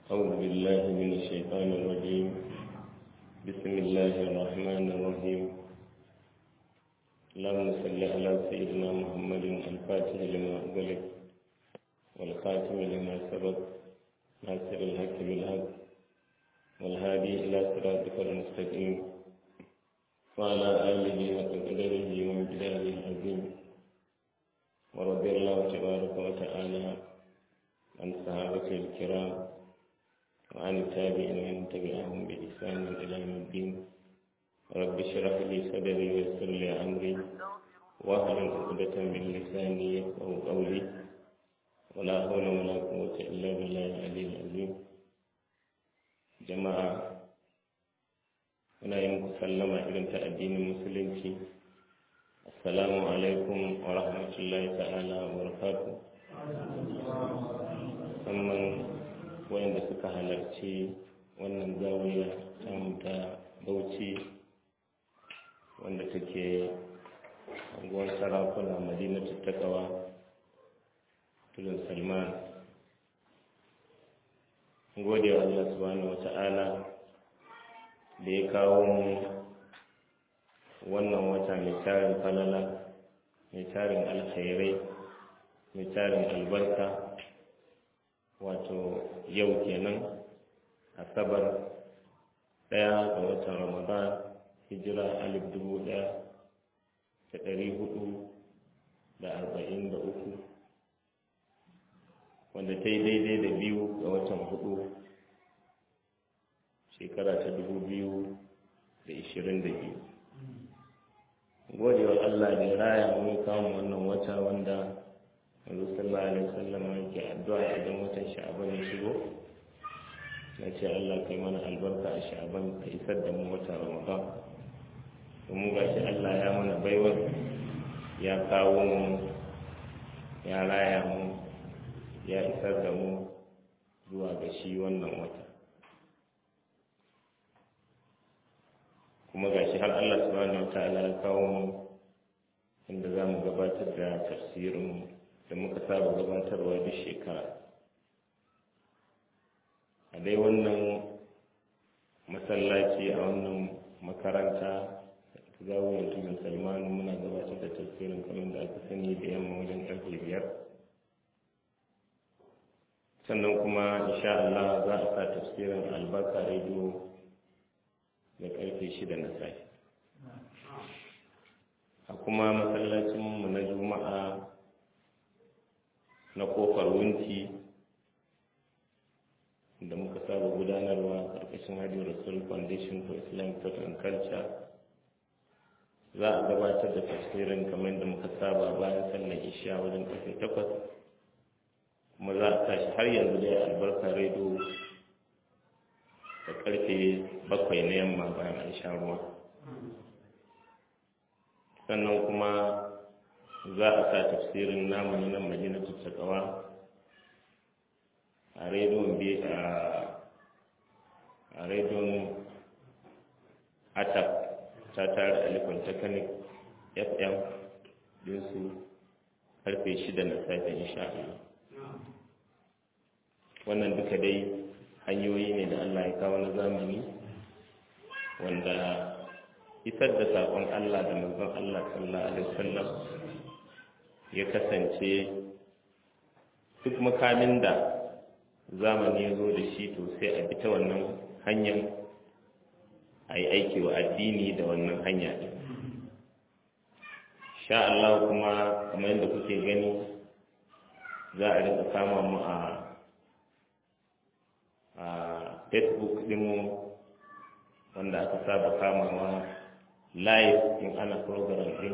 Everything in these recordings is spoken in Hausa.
أعوذ بالله من الشيطان الرجيم بسم الله الرحمن الرحيم اللهم صل على سيدنا محمد الفاتح لما أغلق والخاتم لما سبق ناصر الحق بالحق والهادي إلى صراطك المستقيم وعلى آله وقدره ومقداره العظيم ورضي الله تبارك وتعالى عن صحابة الكرام وعن التابعين ومن تبعهم بإحسان إلى يوم الدين رب اشرح لي صدري ويسر لي أمري واحلل عقدة من لساني يفقهوا قولي ولا حول ولا قوة إلا بالله العلي العظيم جماعة muna yi muku sallama irin ta addinin musulunci assalamu alaikum wa rahmatullahi ta'ala wa barakatuh musamman wayanda suka halarci wannan zawiya ta ta bauchi wanda take anguwar sarakuna madina tattakawa tudun salman gode wa allah subhanahu wa ta'ala da ya kawo mu wannan wata mai tarin falala mai tarin alkhairai mai tarin albarka wato yau kenan asabar ɗaya ga watan ramadan hijira alif dubu ɗaya da ɗari hudu da arba'in da uku wanda ta yi daidai da biyu ga watan hudu shekara ta dubu biyu da ishirin da biyu godewa allah da ya raya mun kawo wannan wata wanda yanzu sallallahu alaihi wasallam yake addu'a idan watan sha'aban ya shigo na ce allah kai mana albarka a sha'aban ka isar da mu wata ramadan domin ga shi allah ya mana baiwar ya kawo mu ya raya mu ya isar da mu zuwa ga shi wannan wata kuma gashi har Allah subhanahu wataala ya kawo mu inda za mu gabatar da tafsirin da muka saba gabatarwa duk shekara a dai wannan masallaci a wannan makaranta ta zawon tudun salmanu muna gabatar da tafsirin kamar da aka sani da yamma wajen karfe biyar sannan kuma insha Allah za a sa tafsirin albarka rediyo da karfe shida na safe a kuma masallacinmu na juma'a na kofar wunti da muka saba gudanarwa karkashin hajji rasul foundation for islamic thought and culture za a gabatar da tafsirin kamar da muka saba bayan sallar isha wajen karfe takwas kuma za a tashi har yanzu dai albarka rediyo da karfe bakwai na yamma bayan an sha ruwa sannan kuma za a sa tafsirin namu na nan madina tattakawa a rediyon a rediyon atap ta tare alifin technic fm dinsu karfe shida na safe insha Allah wannan duka dai hanyoyi ne da Allah ya kawo na zamani wanda isar da saƙon Allah da manzon Allah sallallahu alaihi wasallam ya kasance duk makamin da zamani ya zo da shi to sai a bi ta wannan hanyar a yi aiki wa addini da wannan hanya ɗin sha Allah kuma kamar yadda kuke gani za a rinka kama mu a a facebook dinmu wanda aka saba kamawa live in ana program din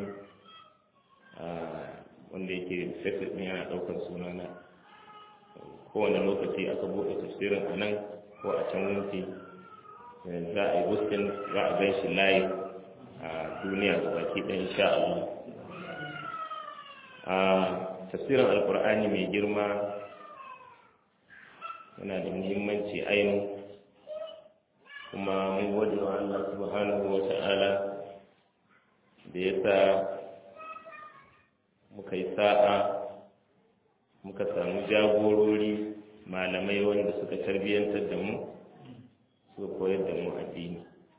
wanda yake facebook din yana daukar sunana kowane lokaci aka buɗe tafsirin a nan ko a can wunti za a yi buskin za a gan shi live a duniya ga baki ɗan insha Allah a tafsirin alkur'ani mai girma yana da muhimmanci ainihin kuma mun gode wa Allah subhanahu wa ta'ala da ya sa muka yi sa'a muka samu jagorori malamai wanda suka tarbiyyantar da mu suka koyar da mu addini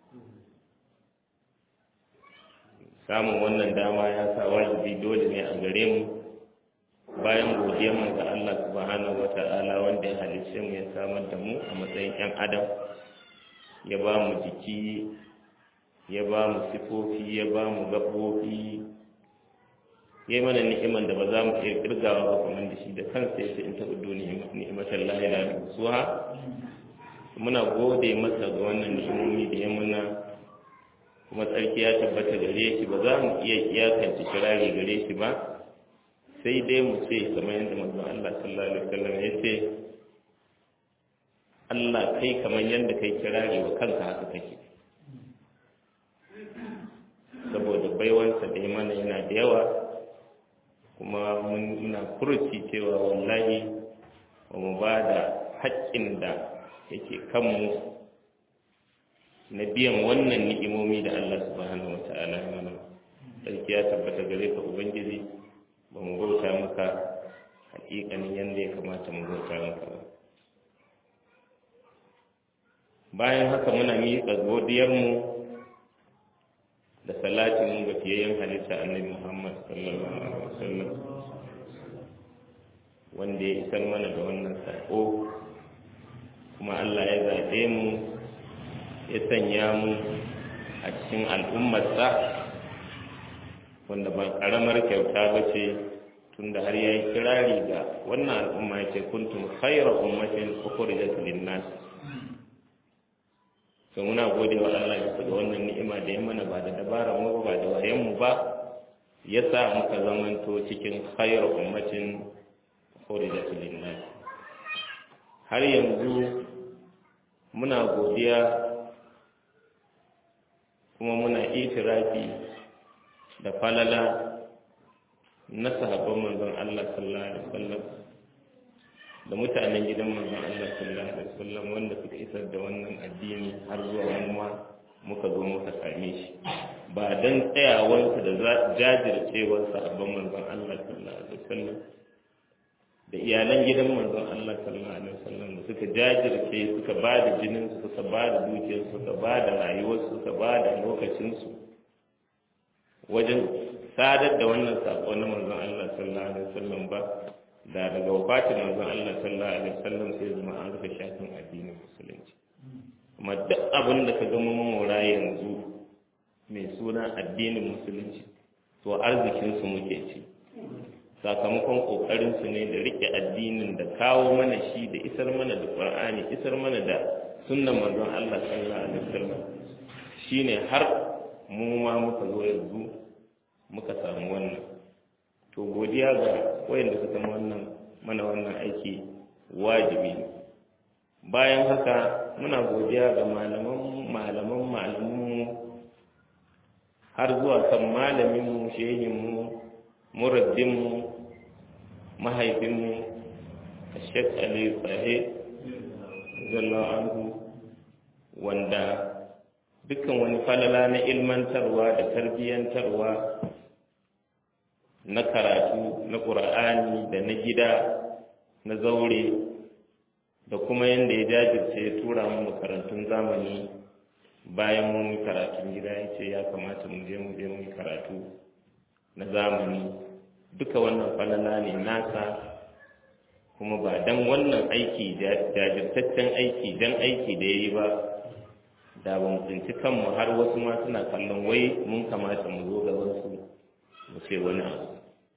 samun wannan dama ya sa wajibi dole ne a gare mu bayan mu ga Allah subhanahu wa ta'ala wanda ya halicce mu ya samar da mu a matsayin 'yan adam ya ba mu jiki ya ba mu sifofi ya ba mu gaɓoɓi ya yi mana ni'iman da ba za mu iya kirgawa ba kamar da shi da kansa ya ce in taɓa duniya ni'imatan lahira da suha muna gode masa ga wannan ni'imomi da ya muna kuma tsarki ya tabbata gare shi ba za mu iya iyakance kirari gare shi ba sai dai mu ce kamar yadda manzon Allah sallallahu alaihi wasallam ya ce Allah kai kamar yadda kai kirari wa kanka haka kake saboda baiwansa da mana yana da yawa kuma muna furuci cewa wallahi ba mu ba da haƙƙin da yake kanmu na biyan wannan ni'imomi da Allah subhanahu wa ta'ala ya mana sarki ya tabbata gare ka ubangiji ba mu bauta maka hakikanin yadda ya kamata mu bauta maka ba bayan haka muna miƙa godiyarmu da salatin mu ga fiyayyen halitta annabi Muhammad sallallahu alaihi wasallam wanda ya isar mana da wannan sako kuma Allah ya zaɓe mu ya sanya mu a cikin al'ummarsa wanda ba ƙaramar kyauta ba ce tunda har ya yi kirari ga wannan al'umma ya ce kuntum khayra ummatin ukhrijat lin-nas to muna gode wa Allah bisa ga wannan ni'ima da ya mana ba da dabarar mu ba da wayan mu ba ya sa muka zamanto cikin khayra ummatin ukhrijat lin-nas har yanzu muna godiya kuma muna itirafi da falala na sahabban manzon Allah sallallahu alaihi wasallam da mutanen gidan manzon Allah sallallahu alaihi wasallam wanda suka isar da wannan addini har zuwa wani ma muka zo muka same shi ba dan tsayawansu da jajircewar sahabban manzon Allah sallallahu alaihi wasallam da iyalan gidan manzon Allah sallallahu alaihi wasallam da suka jajirce suka ba da jinin su suka ba da dukiyar su suka ba da rayuwar su suka ba da lokacin su wajen sadar da wannan sako na manzon Allah sallallahu alaihi wasallam ba da daga wafatin manzon Allah sallallahu alaihi wasallam sai zama an rufe shafin addinin musulunci kuma duk abin da ka ga mun mora yanzu mai suna addinin musulunci to arzikin su muke ci sakamakon kokarin su ne da rike addinin da kawo mana shi da isar mana da qur'ani isar mana da sunnan manzon Allah sallallahu alaihi wasallam shine har mu ma muka zo yanzu muka samu wannan to godiya ga wayanda suka wannan mana wannan aiki wajibi bayan haka muna godiya ga malaman malaman malaman har zuwa kan malamin mu shehin mu murabbin mu mahaifin mu Sheikh Ali Sahe zallahu anhu wanda dukkan wani falala na ilmantarwa da tarbiyyantarwa na karatu na ƙura'ani da na gida na zaure da kuma yadda ya jajirce ya tura mu makarantun zamani bayan mun karatun gida ya ce ya kamata mu je mu je mu karatu na zamani duka wannan falala ne nasa kuma ba dan wannan aiki jajirtaccen aiki dan aiki da ya yi ba da ba mu tsinci kanmu har wasu ma suna kallon wai mun kamata mu zo gaban su mu ce wani abu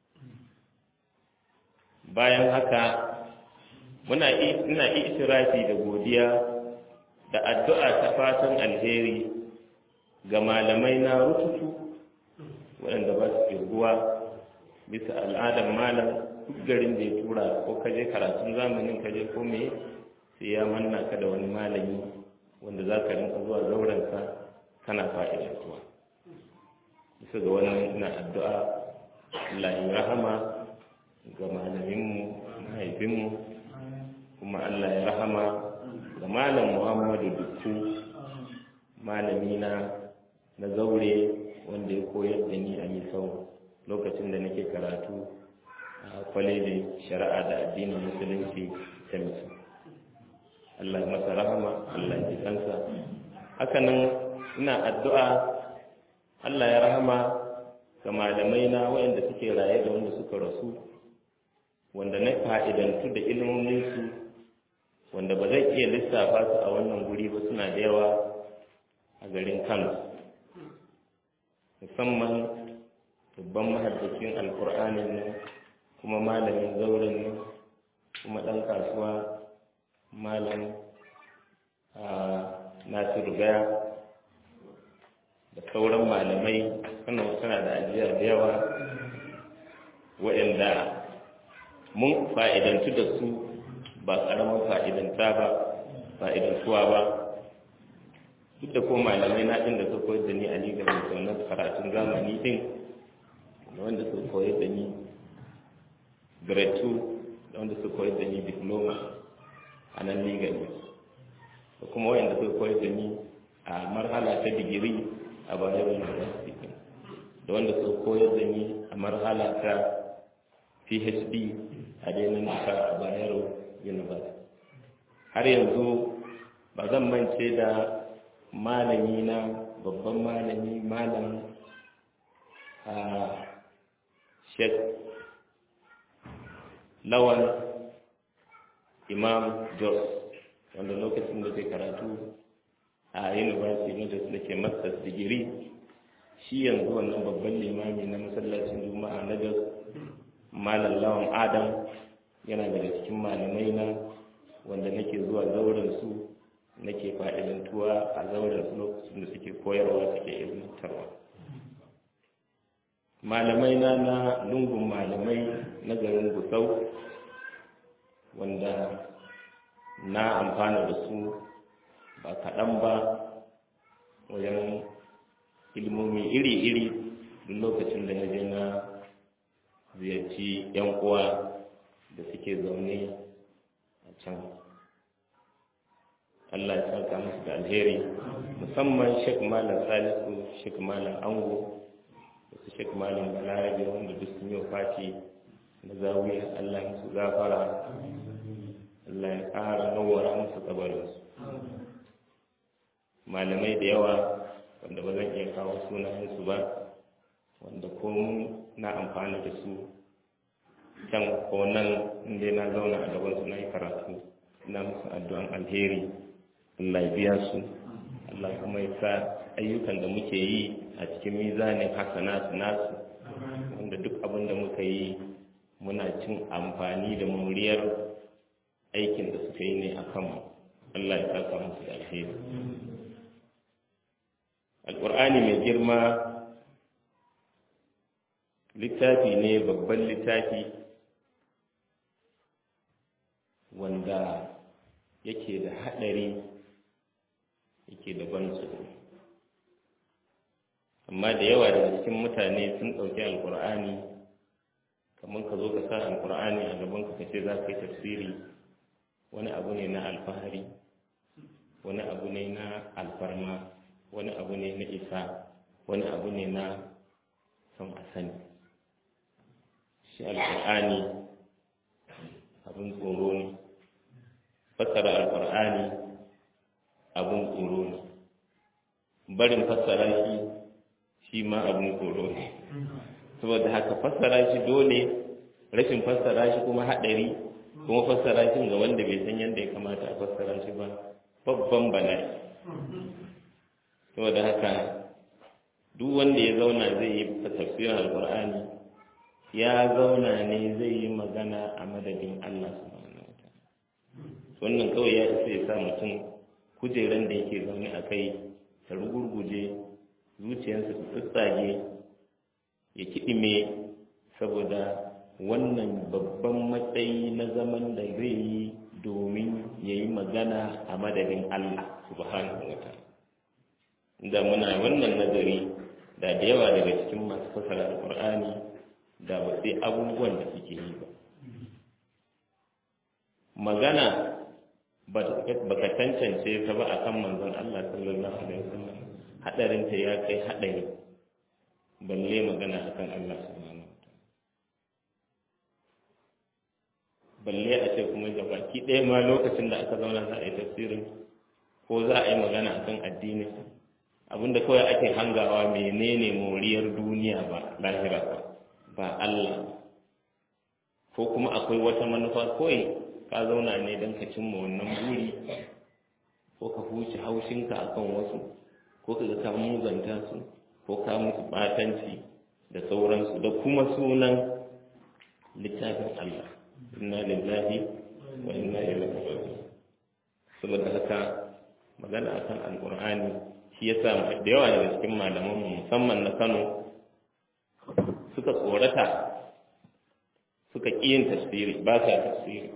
bayan haka muna ina itirafi da godiya da addu'a ta fatan alheri ga malamai na rututu waɗanda ba su kirguwa bisa al'adar malam duk garin da ya tura ko kaje karatun zamanin kaje ko me sai ya manna ka da wani malami wanda za ka rinka zuwa zaurensa kana fa'idantuwa bisa ga wannan ina addu'a Allah ya rahama ga malaminmu mahaifinmu kuma Allah ya rahama ga malam Muhammadu Dukku malamina na zaure wanda ya koyar da ni a misau lokacin da nake karatu a kwalejin shari'a da addinin musulunci ta misau hakanan ina addu'a Allah ya rahama ga malamai na waɗanda suke raye da wanda suka rasu wanda na fa'idantu da ilmominsu wanda ba zai iya lissafa su a wannan guri ba suna da yawa a garin Kano musamman babban mahaddacin alkur'anin nan kuma malamin zauren nan kuma ɗan kasuwa malam nasiru gaya da sauran malamai kano suna da ajiya da yawa waɗanda mun fa'idantu da su ba ƙaramin fa'idanta ba fa'idantuwa ba duk da ko malamai na ɗin da su koyar da ni a ligar da karatun zamani ɗin da wanda su koyar da ni grade 2 da wanda su koyar da ni diploma a nan ligar da kuma wayanda su koyar da ni a marhala ta digiri a bayero university da wanda su koyar da ni a marhala ta phd a dainin nasa a bayero university har yanzu ba zan mance da malami na babban malami malam a sheikh lawan imam jos wanda lokacin da zai karatu a university na jos da ke masters digiri shi yanzu wannan babban limami na masallacin juma'a na jos malam lawan adam yana daga cikin malamai na wanda nake zuwa zauren su nake fa'idantuwa a zauren su lokacin da suke koyarwa suke ilmantarwa malamai na na lungun malamai na garin gusau wanda na amfana da su ba kaɗan ba wajen ilmomi iri-iri duk lokacin da na je na ziyarci 'yan uwa da suke zaune a can Allah ya saka musu da alheri musamman Sheikh Malam Salisu Sheikh Malam Ango da su Sheikh Malam Balarabe wanda duk sun yi fati na zawiya Allah ya su gafara Allah ya ƙara nawara musu kabarinsu malamai da yawa wanda ba zan iya kawo sunayensu ba wanda ko na amfani da su can ko nan inda na zauna a gaban su na yi karatu na musu addu'an alheri Allah ya biya su Allah kuma ya sa ayyukan da muke yi a cikin mizanin hasanatu nasu wanda duk abin da muka yi muna cin amfani da muriyar aikin da suka yi ne a kanmu Allah ya saka musu da alheri alƙur'ani mai girma littafi ne babban littafi wanda yake da haɗari yake da ban tsoro amma da yawa daga cikin mutane sun ɗauki alƙur'ani kamar ka zo ka sa alƙur'ani a gaban ka ce za ka yi tafsiri wani abu ne na alfahari wani abu ne na alfarma wani abu ne na isa wani abu ne na son a sani shi alƙur'ani abin tsoro ne fassara alƙur'ani abin tsoro ne barin fassara shi shi ma abin tsoro ne saboda haka fassara shi dole rashin fassara shi kuma haɗari kuma fassara shi ga wanda bai san yadda ya kamata a fassara shi ba babban bala'i saboda haka duk wanda ya zauna zai yi tafsirin alkur'ani ya zauna ne zai yi magana a madadin Allah subhanahu wataala wannan kawai ya isa ya sa mutum kujeran da yake zaune a kai ta rugurguje zuciyarsa ta tsatsage ya kiɗime saboda wannan babban matsayi na zaman da zai yi domin ya yi magana a madadin Allah subhanahu wataala da muna wannan nazari da da yawa daga cikin masu fasara alkur'ani da ba sai abubuwan da suke yi ba magana ba ka tantance ta ba akan manzon Allah sallallahu alaihi wasallam hadarin ta ya kai hadari balle magana akan Allah subhanahu balle a ce kuma ga baki ɗaya ma lokacin da aka zauna za a yi tafsirin ko za a yi magana akan addini abinda kawai ake hangawa menene moriyar duniya ba lahira ba ba Allah ko kuma akwai wata manufa kawai ka zauna ne don ka cimma wannan buri ko ka huce haushinka akan wasu ko ka ka muzanta su ko ka musu batanci da sauransu da kuma sunan littafin Allah inna lillahi wa inna ilaihi raji'un saboda haka magana akan alqur'ani shi yasa da yawa daga cikin malaman mu musamman na Kano suka tsorata suka ƙi yin tafsiri ba sa tafsiri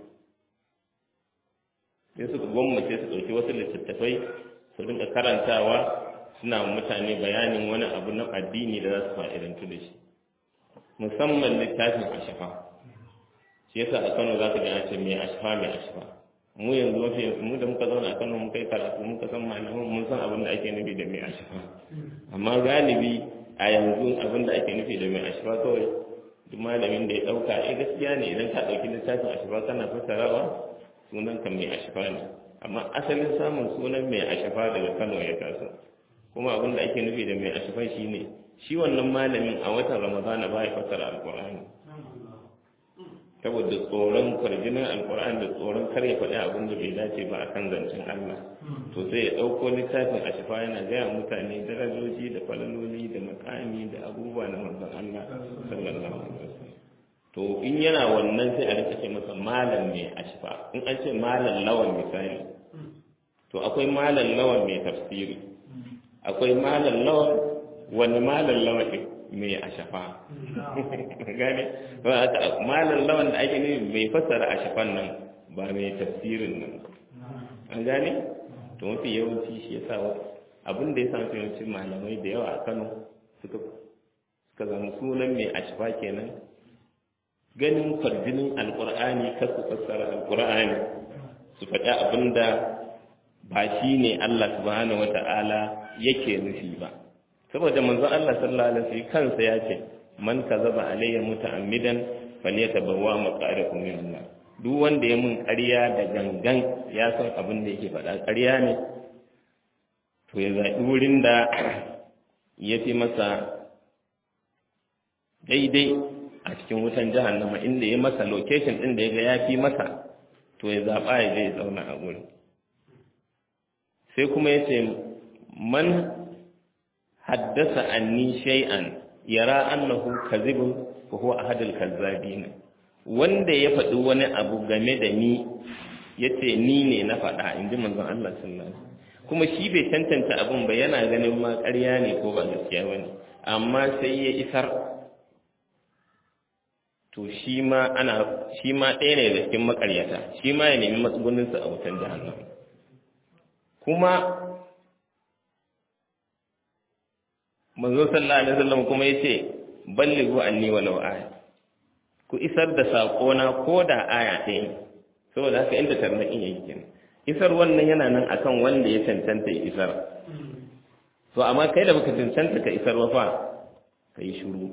sai suka gwammace su ɗauki wasu littattafai su rinka karantawa suna mutane bayanin wani abu na addini da za su fa'idantu da shi musamman littafin ashafa shi yasa a kano za ka ga ce mai ashafa mai ashafa mu yanzu mafi mu da muka zauna a kano muka yi karatu muka san malaman mun san abin da ake nufi da mai ashafa amma galibi a yanzu abin da ake nufi da mai ashafa kawai duk malamin da ya ɗauka eh gaskiya ne idan ka ɗauki littafin ashafa kana fassarawa sunan ka mai ashafa ne amma asalin samun sunan mai ashafa daga kano ya taso kuma abin da ake nufi da mai ashafa shine shi wannan malamin a watan ramadana ba ya fassara alkur'ani saboda tsoron kwarjinin alkur'ani da tsoron kar ya faɗi abin da bai dace ba a kan zancen allah to sai ya ɗauko littafin ashafa yana gaya mutane darajoji da falaloli da makami da abubuwa na manzon allah sallallahu alaihi wasallam to in yana wannan sai a rika ce masa malam mai ashfa in an ce malam lawan misali to akwai malam lawan mai tafsiri akwai malam lawan wani malam lawan ɗin mai ashafa gane malam lawan da ake nufi mai fassara ashafan nan ba mai tafsirin nan an gane to mafi yawanci shi ya sa abin da ya sa yawancin malamai da yawa a kano suka suka zama sunan mai ashfa kenan ganin kwarjinin alkur'ani kar su fassara alkur'ani su faɗi abin da ba shi ne Allah subhanahu wa ta'ala yake nufi ba saboda manzon Allah sallallahu alaihi wasallam kansa ya ce man kazaba alayya muta'ammidan falyatabawwa maq'adahu min Allah duk wanda ya mun ƙarya da gangan ya san abin da yake faɗa ƙarya ne to ya zaɓi wurin da ya fi masa daidai a cikin wutan jahannama inda ya masa location din da ya ga ya fi masa to ya zaɓa ya zai zauna a gurin sai kuma ya ce man haddasa anni shay'an yara annahu kazibun fa huwa ahadul kazzabin wanda ya faɗi wani abu game da ni yace ni ne na faɗa in ji manzon Allah sallallahu alaihi kuma shi bai cancanta abin ba yana ganin ma ƙarya ne ko ba gaskiya bane amma sai ya isar to shi ma ana shi ma ɗaya ne da cikin makaryata shi ma ya nemi matsuguninsa a wutan jahannam kuma manzo sallallahu alaihi wasallam kuma yace ballighu anni walau aya ku isar da sako na ko da aya ɗaya ne saboda haka inda tarnaƙin yake kenan isar wannan yana nan akan wanda ya cancanta ya isar to amma kai da baka cancanta ka isar ba fa kai shiru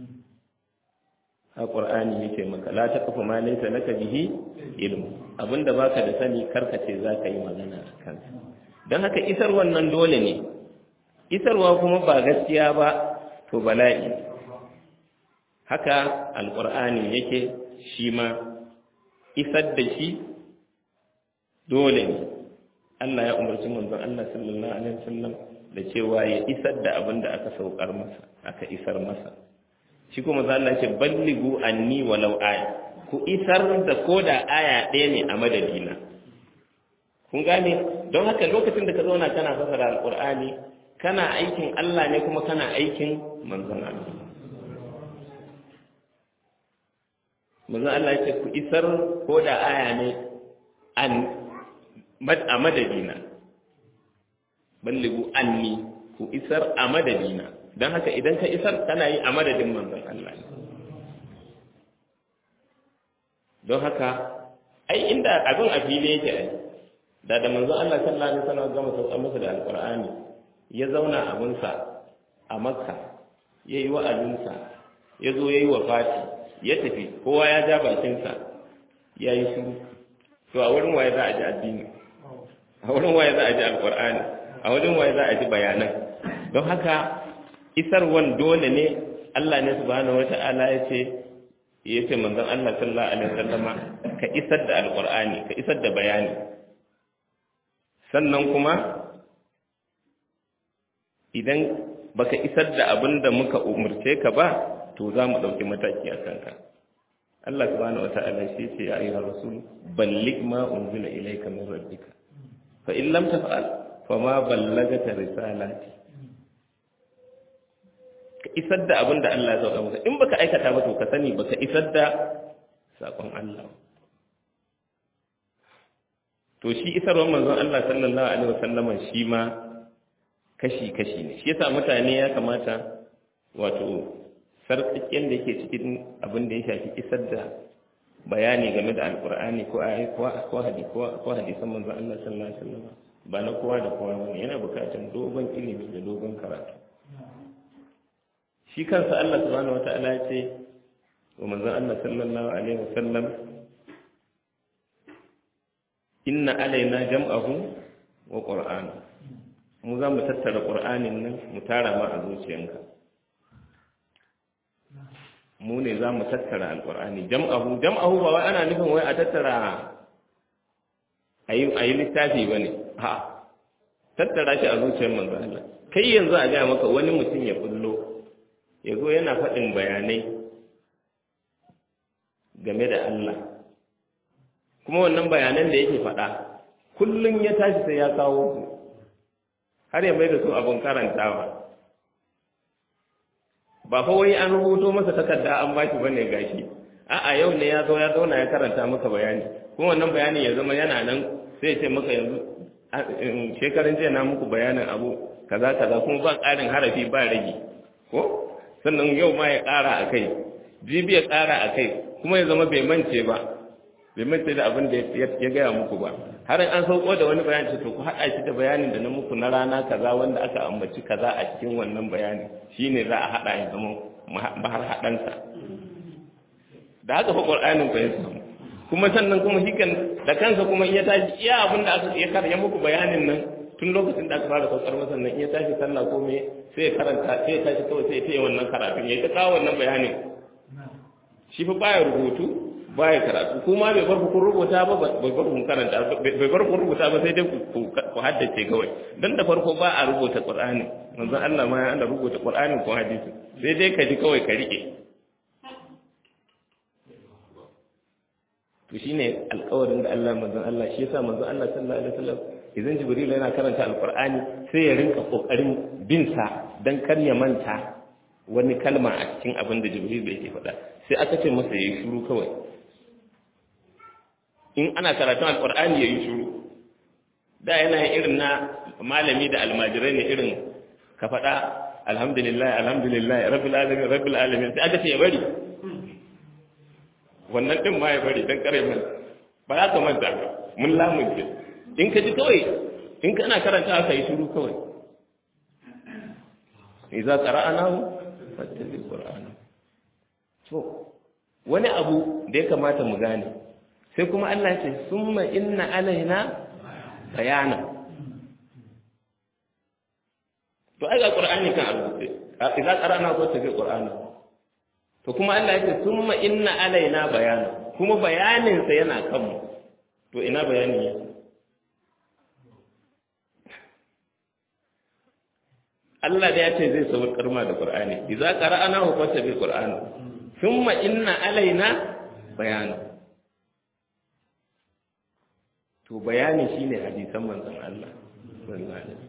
a ƙur'ani yake maka la ta kafa ma laysa laka bihi ilmu abinda baka da sani karka ce zaka yi magana a kansa don haka isar wannan dole ne isarwa kuma ba gaskiya ba to bala'i haka alƙur'ani yake shi ma isar da shi dole ne Allah ya umarci manzon Allah sallallahu alaihi wasallam da cewa ya isar da abin da aka saukar masa aka isar masa shi kuma za Allah ce balligu anni walau aya ku isar da koda aya ɗaya ne a madadina kun gane don haka lokacin da ka zauna kana fasara alqur'ani kana aikin Allah ne kuma kana aikin manzon Allah manzon Allah ya ce ku isar koda aya ne an a madadina balligu anni ku isar a madadina don haka idan ka isar kana yi a madadin manzon Allah don haka ai inda abin a fili yake ai da da manzon Allah sallallahu alaihi wasallam gama sauka masa da alqur'ani ya zauna abunsa a makka ya yi wa'azinsa ya zo ya yi wafati ya tafi kowa ya ja bakinsa ya yi shiru to a wurin waye za a ji addini a a wurin waye za a ji alqur'ani a wurin waye za a ji bayanan don haka isarwan dole ne Allah ne subhanahu wata'ala ya ce ya ce manzon Allah sallallahu alaihi wasallama ka isar da alqur'ani ka isar da bayani sannan kuma idan baka isar da abin da muka umurce ka ba to za mu ɗauki mataki a kanka Allah subhanahu wata'ala shi ce ya ayyuhar rasul balligh ma unzila ilayka min rabbika fa in lam taf'al fa ma ballagta risalati ka isar da abin da Allah ya sauka maka in baka aikata ba to ka sani baka isar da sakon Allah to shi isarwar manzon Allah sallallahu alaihi wasallam shi ma kashi kashi ne shi yasa mutane ya kamata wato sarkakken da yake cikin abin da ya shafi isar da bayani game da alkur'ani ko ayi ko ko hadisi ko hadisan manzon Allah sallallahu alaihi wasallam ba na kowa da kowa bane yana bukatar dogon ilimi da dogon karatu shi kansa Allah subhanahu wataala ya ce wa manzon Allah sallallahu alaihi wasallam inna alaina jam'ahu wa qur'ana mu za mu tattara qur'anin nan mu tara ma a zuciyanka mu ne za mu tattara alqur'ani jam'ahu jam'ahu ba wai ana nufin wai a tattara ayi ayi littafi bane ha tattara shi a zuciyar manzo Allah kai yanzu a ga maka wani mutum ya kullo yazo yana faɗin bayanai game da Allah kuma wannan bayanan da yake faɗa kullum ya tashi sai ya kawo su har ya mai da su abin karantawa ba fa wai an rubuto masa takarda an ba shi bane gashi a'a yau ne ya zo ya zauna ya karanta maka bayani kuma wannan bayani ya zama yana nan sai ya ce maka yanzu shekaran jiya na muku bayanin abu kaza kaza kuma ba ƙarin harafi ba rage ko sannan yau ma ya ƙara a kai jibi ya ƙara a kai kuma ya zama bai mance ba bai mance da abin da ya gaya muku ba har an sauko da wani bayani to ku haɗa shi da bayanin da na muku na rana kaza wanda aka ambaci kaza a cikin wannan bayani shine za a haɗa ya zama mahar haɗansa da haka fa qur'anin ku ya samu kuma sannan kuma hikan da kansa kuma iya tashi iya abin da aka ya karya muku bayanin nan tun lokacin da aka fara saukar masa nan iya tashi sallah ko me sai ya karanta sai ya tashi kawai sai ya taya wannan karatun ya ta kawo wannan bayanin shi fa baya rubutu baya karatu kuma bai bar ku rubuta ba bai bar ku karanta bai bar ku rubuta ba sai dai ku haddace kawai dan da farko ba a rubuta qur'ani manzon Allah ma ya ana rubuta qur'ani ko hadisi sai dai ka ji kawai ka rike to shine alƙawarin da Allah manzon Allah shi yasa manzon Allah sallallahu alaihi wasallam idan jibril yana karanta alqur'ani sai ya rinka kokarin bin sa dan kar ya manta wani kalma a cikin abin da jibril yake faɗa sai aka ce masa yayi shiru kawai in ana karatun alqur'ani yayi shiru da yana irin na malami da almajirai ne irin ka faɗa alhamdulillah alhamdulillah rabbil alamin rabbil alamin sai aka ce ya bari wannan din ma ya bari dan kare mun ba za ka manta ba mun lamunce in ka ji kawai in kana karanta aka yi shiru kawai idza qara'nahu fattabi qur'ana to wani abu da ya kamata mu gane sai kuma Allah ya ce summa inna alaina bayana to ai ga qur'ani kan rubuce idza qara'na fattabi qur'ana to kuma Allah ya ce summa inna alaina bayana kuma bayanin sa yana kanmu to ina bayanin yake Allah da ya ce zai sauka karma da Qur'ani idza qara'ana hu fattabi Qur'ana thumma inna alaina bayana to bayani shine hadisan manzon Allah sallallahu alaihi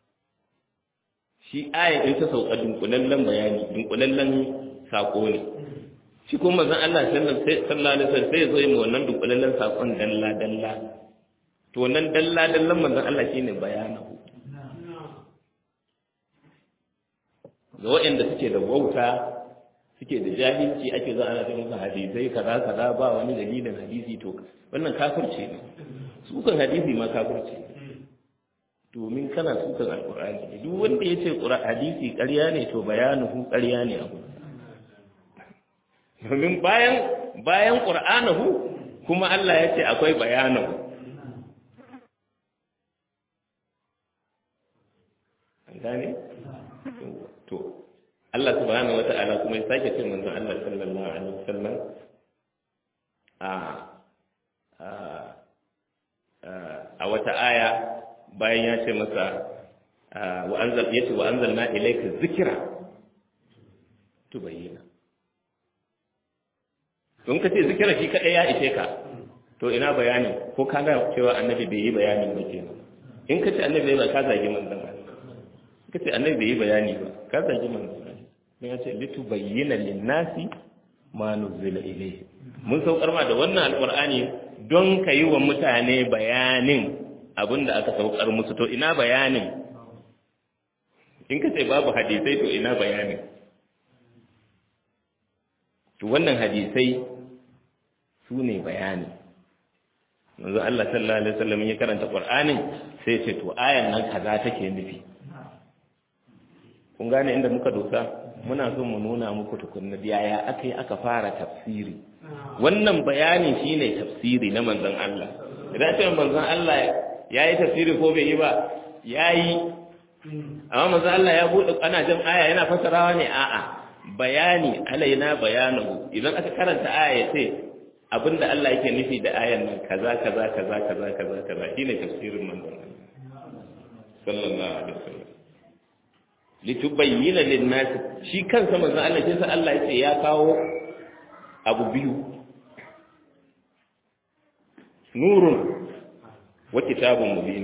shi aya din ta sauka dunkulallen bayani dunkulallen sako ne shi kuma manzon Allah sallallahu alaihi wasallam sai zo yi wannan dunkulallen sakon dalla dalla to wannan dalla dallan manzon Allah shine bayanahu ga waɗanda suke da wauta suke da jahilci ake za ana cikin hadisai kaza kaza ba wani dalilin hadisi to wannan kafirce ne sukan hadisi ma kafirce ne domin kana sukan alqur'ani duk wanda ya ce hadisi ƙarya ne to bayanuhu ƙarya ne abu domin bayan bayan qur'anahu kuma Allah ya ce akwai bayanahu Allah subhanahu wata'ala kuma ya sake ce manzon Allah sallallahu alaihi wasallam a a wata aya bayan ya ce masa wa anzal yace wa anzalna ilayka dhikra tubayyana don ka ce zikira shi kadai ya ishe ka to ina bayani ko ka ga cewa annabi bai yi bayani ba kenan in ka ce annabi bai ka zagi manzon Allah ka ce annabi bai yi bayani ba ka zagi manzon Allah don ya ce litu bayyana linnasi ma nuzila ilayhi mun saukar ma da wannan alqur'ani don ka yi wa mutane bayanin abinda aka saukar musu to ina bayanin in ka ce babu hadisai to ina bayanin to wannan hadisai su ne bayani manzo Allah sallallahu alaihi wasallam ya karanta Qur'anin sai ce to ayan nan kaza take nufi kun gane inda muka dosa muna so mu nuna muku tukunna yaya aka yi aka fara tafsiri wannan bayani shine tafsiri na manzon Allah idan ce manzon Allah yayi tafsiri ko bai yi ba yayi amma manzon Allah ya bude ana jin aya yana fasarawa ne a'a bayani alaina bayanahu idan aka karanta aya ya ce abinda Allah yake nufi da ayan nan kaza kaza kaza kaza kaza kaza shine tafsirin manzon sallallahu alaihi wasallam litubayyana lin-nas shi kansa manzon Allah sai Allah yace ya kawo abu biyu nurun wa kitabun mubin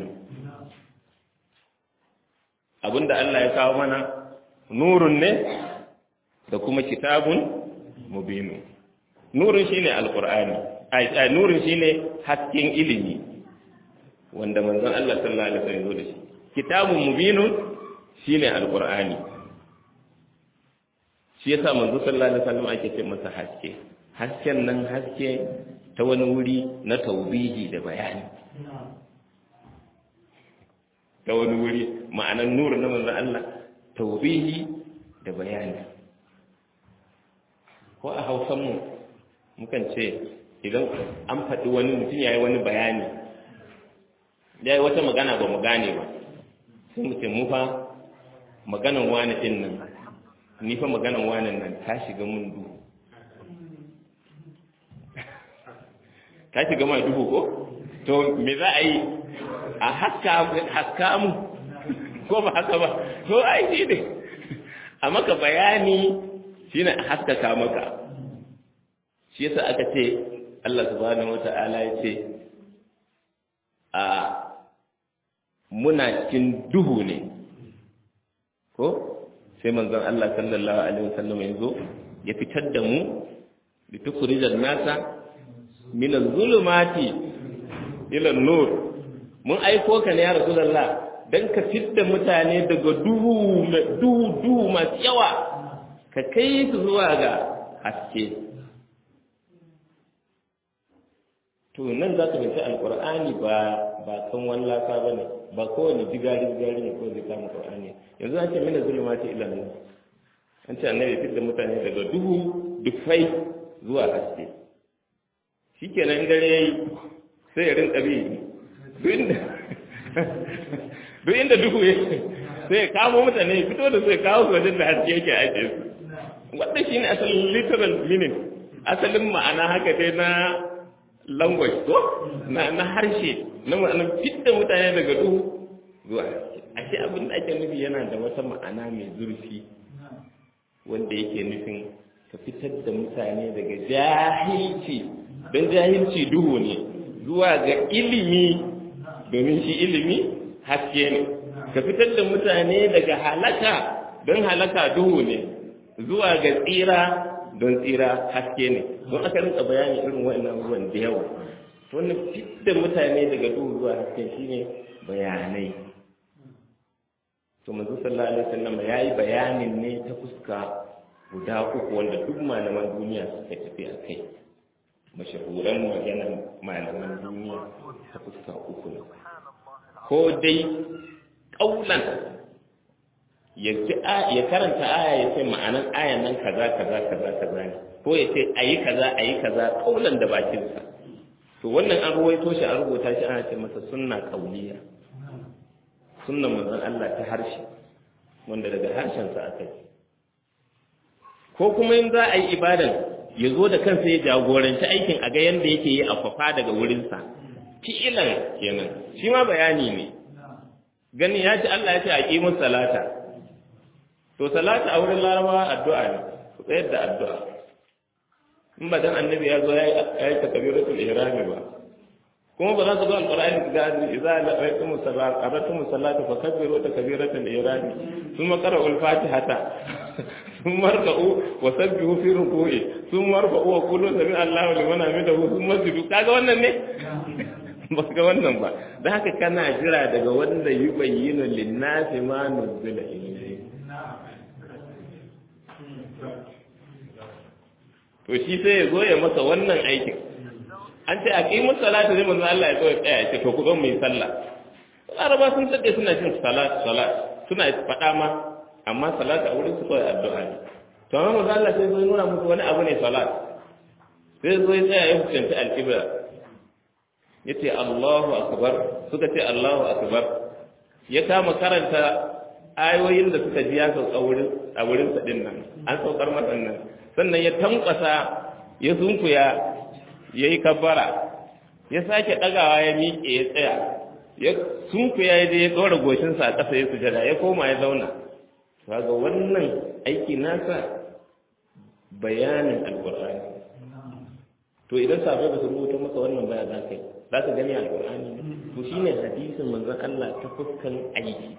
abinda Allah ya kawo mana nurun ne da kuma kitabun mubinu nurin shine alqur'ani ai nurin shine hasken ilimi wanda manzon Allah sallallahu alaihi wasallam ya da shi kitabun mubinun shine alqur'ani shi yasa manzo sallallahu alaihi wasallam ake ce masa haske hasken nan haske ta wani wuri na taubihi da bayani ta wani wuri ma'anar nuru na manzon Allah taubihi da bayani ko a hausanmu mukan ce idan an faɗi wani mutum ya yi wani bayani ya yi wata magana ba mu gane ba sai mu ce mu fa maganan wani ɗin nan ni fa maganan wani nan ta shiga mun duhu ta shiga mai duhu ko to me za a yi a haska mu ko ba haka ba to ai shi ne a maka bayani shi ne a haskaka maka shi yasa aka ce Allah subhanahu wata'ala ya ce a muna cikin duhu ne ko sai manzon Allah sallallahu alaihi wasallam ya zo ya fitar da mu bi tukhrijan nasa min az-zulumati ila nur mun aiko ka ne ya rasulullah dan ka fitta mutane daga duhu duhu duhu masu yawa ka kai su zuwa ga haske to nan za ka binci alkur'ani ba ba kan wallaka ba ne ba kowane jigari jigari ne ko zai kama qur'ani yanzu an ce mina zulumati ila nur an ce annabi fitta mutane daga duhu dufai zuwa haske shikenan dare yayi sai ya rinka bi duk inda duk inda duhu yake sai ya kamo mutane fito da sai kawo su wajen da haske yake ake su wanda shi ne asalin literal meaning asalin ma'ana haka dai na language ko na na harshe na ma'anar fitta mutane daga duhu zuwa haske ashe abin da ake nufi yana da wata ma'ana mai zurfi wanda yake nufin ka fitar da mutane daga jahilci don jahilci duhu ne zuwa ga ilimi domin shi ilimi haske ne ka fitar da mutane daga halaka don halaka duhu ne zuwa ga tsira don tsira haske ne don aka rinka bayani irin wa'annan abubuwan da yawa wannan fitar mutane daga duhu zuwa haske shine bayanai to manzo sallallahu alaihi wasallam yayi bayanin ne ta fuska guda uku wanda duk malaman duniya suka tafi a kai mashahuran maganan malaman duniya ta fuska uku ne ko dai ƙaunan ya karanta aya ya ce ma'anan ayan nan kaza kaza kaza kaza ne ko ya ce ayi kaza ayi kaza ƙaunan da bakinsa to wannan an ruwaito shi an rubuta shi ana ce masa sunna kauliya sunnan manzon Allah ta harshe wanda daga harshensa aka yi ko kuma in za a yi ibadan ya zo da kansa ya jagoranci aikin a ga yanda yake yi a kwafa daga wurinsa fi'ilan kenan shi ma bayani ne gani ya ce Allah ya ce a ƙimin salata to salata a wurin larabawa addu'a ne ku tsayar da addu'a in ba dan annabi ya zo ya yi takabiratul ihrami ba kuma ba za su zo alqur'ani su ga idza laqaytum salata qaratum salata fa kabbiru takbiratul ihrami thumma qara'u al-fatihata thumma rka'u wa sabbihu fi ruku'i thumma rfa'u wa qulu sami Allahu liman hamidahu thumma sujudu kaga wannan ne ba ga wannan ba da haka kana jira daga wanda yubayyinu lin-nasi ma nuzila ilayhi to shi sai ya zo ya masa wannan aikin an ce a ƙimin salatu zai manzo Allah ya zo ya tsaya ce to ku zo mu yi sallah laraba sun tsade suna cin salat salat suna faɗa ma amma salat a wurin su kawai addu'a ne to amma manzo Allah sai zo ya nuna musu wani abu ne salat sai zo ya tsaya ya fuskanci al-qibla yace Allahu akbar suka ce Allahu akbar ya kama karanta ayoyin da suka ji ya sauka wurin a wurin sa din nan an saukar masa nan sannan ya tankwasa ya sunkuya ya yi kabbara ya sake ɗagawa ya miƙe ya tsaya ya sunkuya ya je ya tsora goshinsa a ƙasa ya sujada ya koma ya zauna kaga wannan aiki nasa bayanin alƙur'ani to idan sabai ba su rubuta maka wannan baya za ka yi za ka gani alƙur'ani to shine hadisin manzon Allah ta fuskan aiki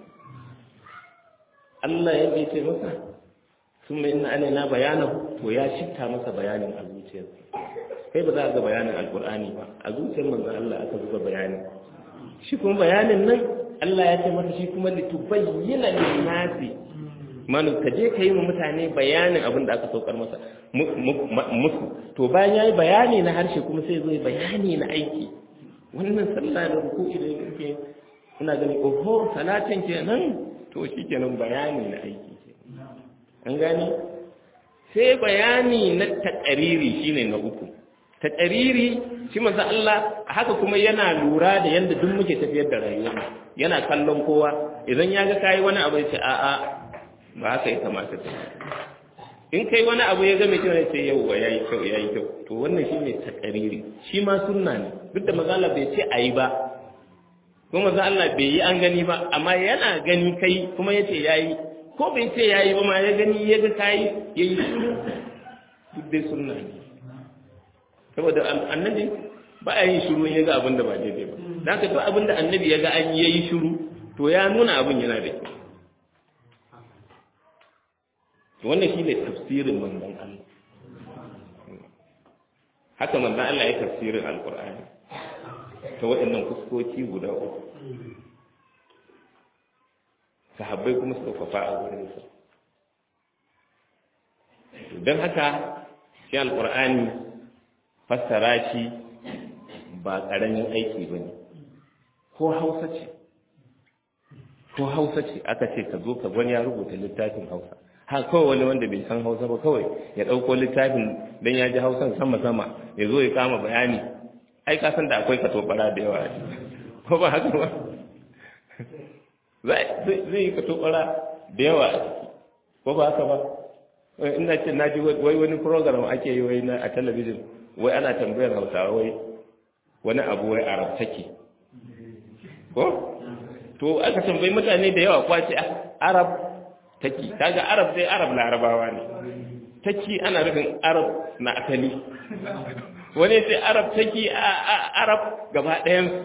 Allah ya ce masa sun mai ina alaina bayanahu to ya shifta masa bayanin a zuciyarsa kai ba za a ga bayanin alkur'ani ba a zuciyar manzon Allah aka zuba bayani shi kuma bayanin nan Allah ya ce masa shi kuma litubayyana lin-nasi manu ka je ka yi wa mutane bayanin abin da aka saukar masa musu to bayan yayi bayani na harshe kuma sai zo bayani na aiki wannan sallah da ruku'i da yake ina gani oho salatin kenan to shikenan bayani na aiki an gani sai bayani na taƙariri shine na uku taƙariri shi manzo Allah haka kuma yana lura da yanda duk muke tafiyar da rayuwa yana kallon kowa idan ya ga kai wani abu ya ce a a ba haka ya kamata ta in kai wani abu ya ga mai kyau sai yau yayi kyau yayi kyau to wannan shine taƙariri shi ma sunna ne duk da manzo Allah bai ce ayi ba kuma manzo Allah bai yi an gani ba amma yana gani kai kuma yace yayi ko bai ce ya yi ba ma ya gani ya ga kayi ya yi shuru duk dai sunna ne saboda annabi ba a yin shuru ya ga abin da ba daidai ba da haka to abin da annabi ya ga an yi shuru to ya nuna abin yana da kyau wannan shi ne tafsirin manzon Allah haka manzon Allah ya tafsirin alkur'ani ta waɗannan fuskoki guda uku sahabbai kuma suka kwafa a wurinsa don haka shi alkur'ani fassara shi ba ƙaramin aiki ba ne ko hausa ce ko hausa ce aka ce ka zo ka wani ya rubuta littafin hausa ha kawai wani wanda bai san hausa ba kawai ya ɗauko littafin don ya ji hausan sama-sama ya zo ya kama bayani ai ka san da akwai katobara da yawa ko ba haka ba zai yi katobara da yawa a ciki ko ba haka ba ina ce na ji wai wani program ake yi wai a talabijin wai ana tambayar hausawa wai wani abu wai arab take ko to aka tambayi mutane da yawa kwace arab taki kaga arab dai arab larabawa ne taki ana nufin arab na asali wani sai arab taki arab gaba ɗayansu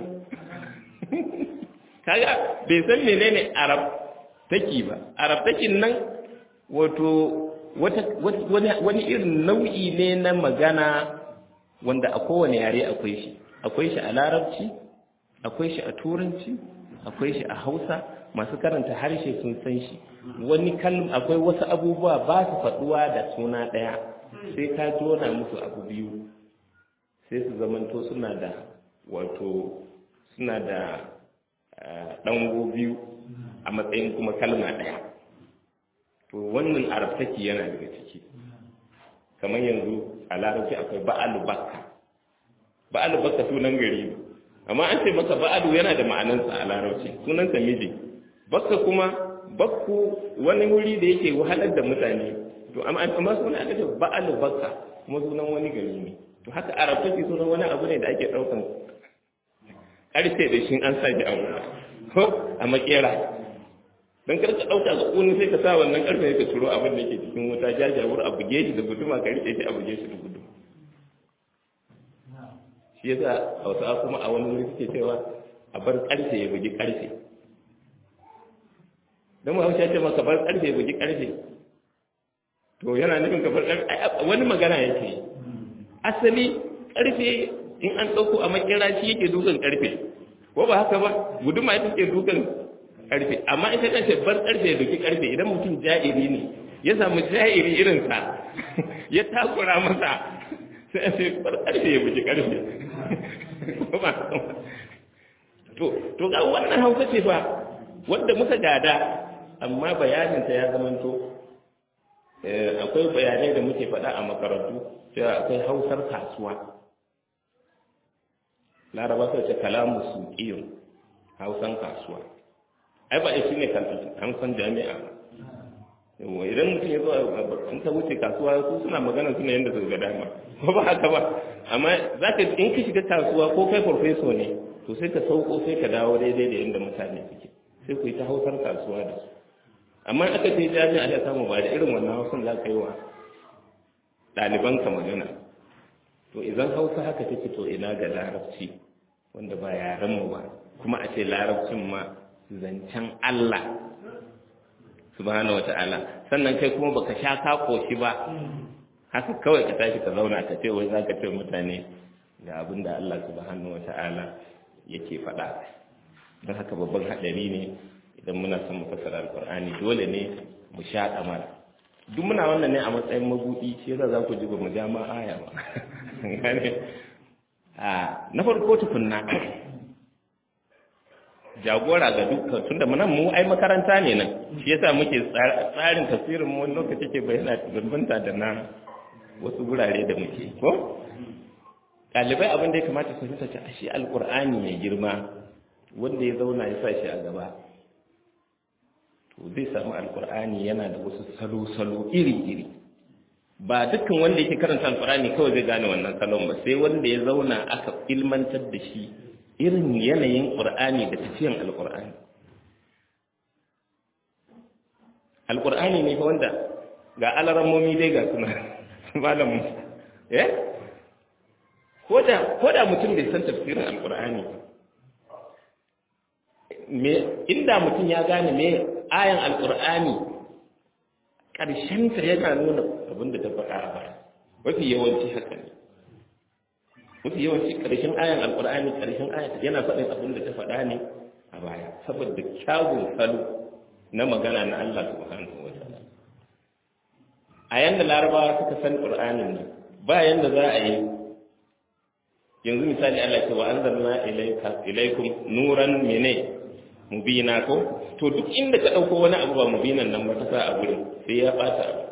kaga bai san menene arab taki ba arab takin nan wato wani irin nau'i ne na magana wanda a kowane yare akwai shi akwai shi a larabci akwai shi a turanci akwai shi a hausa masu karanta harshe sun san shi wani kalm akwai wasu abubuwa ba su faduwa da suna ɗaya sai ka jona musu abu biyu sai su zamanto suna da wato suna da ɗango biyu a matsayin kuma kalma ɗaya to wannan arabtaki yana daga ciki kamar yanzu a larabci akwai ba'alu bakka ba'alu bakka sunan gari ne amma an ce maka ba'alu yana da ma'anansa a larabci sunansa miji bakka kuma bakku wani wuri da yake wahalar da mutane to amma amma sunan aka ce ba'al bakka kuma sunan wani gari ne to haka arab take sunan wani abu ne da ake daukan karfe da shi an sa shi a wuta ko a makera don kar ka ɗauka ga ƙuni sai ka sa wannan ƙarfe ka turo abin da ke cikin wuta jajawur a buge shi da guduma ka riƙe shi a buge shi da guduma shi yasa hausa kuma a wani wuri suke cewa a bar ƙarfe ya bugi ƙarfe don ma ya ce maka bar ƙarfe ya bugi ƙarfe to yana nufin ka bar ƙarfe wani magana yake asali ƙarfe in an ɗauko a makera shi yake dukan ƙarfe ko ba haka ba guduma ita ke dukan karfe amma ita kace bar karfe da ki karfe idan mutum ja'iri ne ya samu ja'iri irin sa ya takura masa sai sai bar karfe ya buji karfe to to ga wannan hausa ce fa wanda muka gada amma bayanin ta ya zamanto akwai bayanai da muke faɗa a makarantu cewa akwai hausar kasuwa laraba sai ce kalamu suqiyun hausan kasuwa ai ba shi ne an san jami'a yawa idan mutum ya zo an ta wuce kasuwa su suna magana suna yadda su ga dama ko ba haka ba amma za ka in ka shiga kasuwa ko kai farfeso ne to sai ka sauko sai ka dawo daidai da yadda mutane suke sai ku yi ta hausar kasuwa da su amma aka ce jami'a ya samu ba da irin wannan hausan za ka yi wa ɗalibanka magana to idan hausa haka take to ina ga larabci wanda ba yarenmu ba kuma a ce larabcin ma zancen Allah subhanahu wata'ala sannan kai kuma baka sha ka koshi ba haka kawai ka tashi ka zauna ka ce wai zaka ce mutane ga abin da Allah subhanahu wata'ala yake faɗa don haka babban haɗari ne idan muna son mu fassara alƙur'ani dole ne mu sha kamar duk muna wannan ne a matsayin mabuɗi shi yasa za ku ji ba mu ja ma aya ba na farko tukunna jagora ga dukkan tunda nan mu ai makaranta ne nan shi yasa muke tsarin tafsirin mu wani lokaci ke bayyana bambanta da na wasu gurare da muke ko ɗalibai abin da ya kamata su fita a shi alkur'ani mai girma wanda ya zauna ya sa shi a gaba to zai samu alkur'ani yana da wasu salo-salo iri-iri ba dukkan wanda yake karanta alkur'ani kawai zai gane wannan salon ba sai wanda ya zauna aka ilmantar da shi irin yanayin ƙur'ani da tafiyan alƙur'ani alƙur'ani ne fa wanda ga alarammomi dai ga suna malamu eh ko da mutum bai san tafsirin alƙur'ani me inda mutum ya gane me ayan alƙur'ani ƙarshenta yana nuna abin da ta faɗa a baya mafi yawanci haka ne mafi yawanci ƙarshen ayan alƙur'ani ƙarshen ayan yana faɗin abin da ta faɗa ne a baya saboda kyawun salo na magana na Allah subhanahu wa ta'ala a yanda larabawa suka san ƙur'anin nan ba yanda za a yi yanzu misali Allah ce wa anzalna ilayka ilaykum nuran mene mubina ko to duk inda ka dauko wani abu ba mubinan nan ba ta sa a gurin sai ya bata abu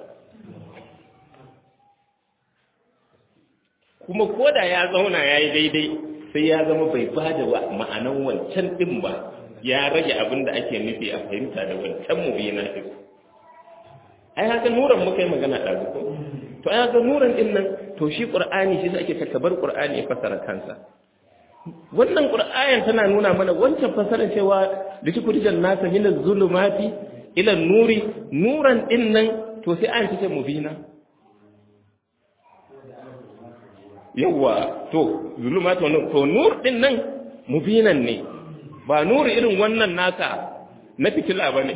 kuma koda ya zauna yayi daidai sai ya zama bai bada ma'anan wancan din ba ya rage abin da ake nufi a fahimta da wancan mubina din ai haka nuran muka yi magana ɗazu ko to ai haka nuran din nan to shi qur'ani shi ake takabar qur'ani ya fasara kansa wannan qur'ayan tana nuna mana wancan fasarar cewa litukhrijan nasa min az-zulumati ila nuri nuran din nan to sai an tace mubina yawa to zulumati to nur din nan mubinan ne ba nuri irin wannan naka na fitila bane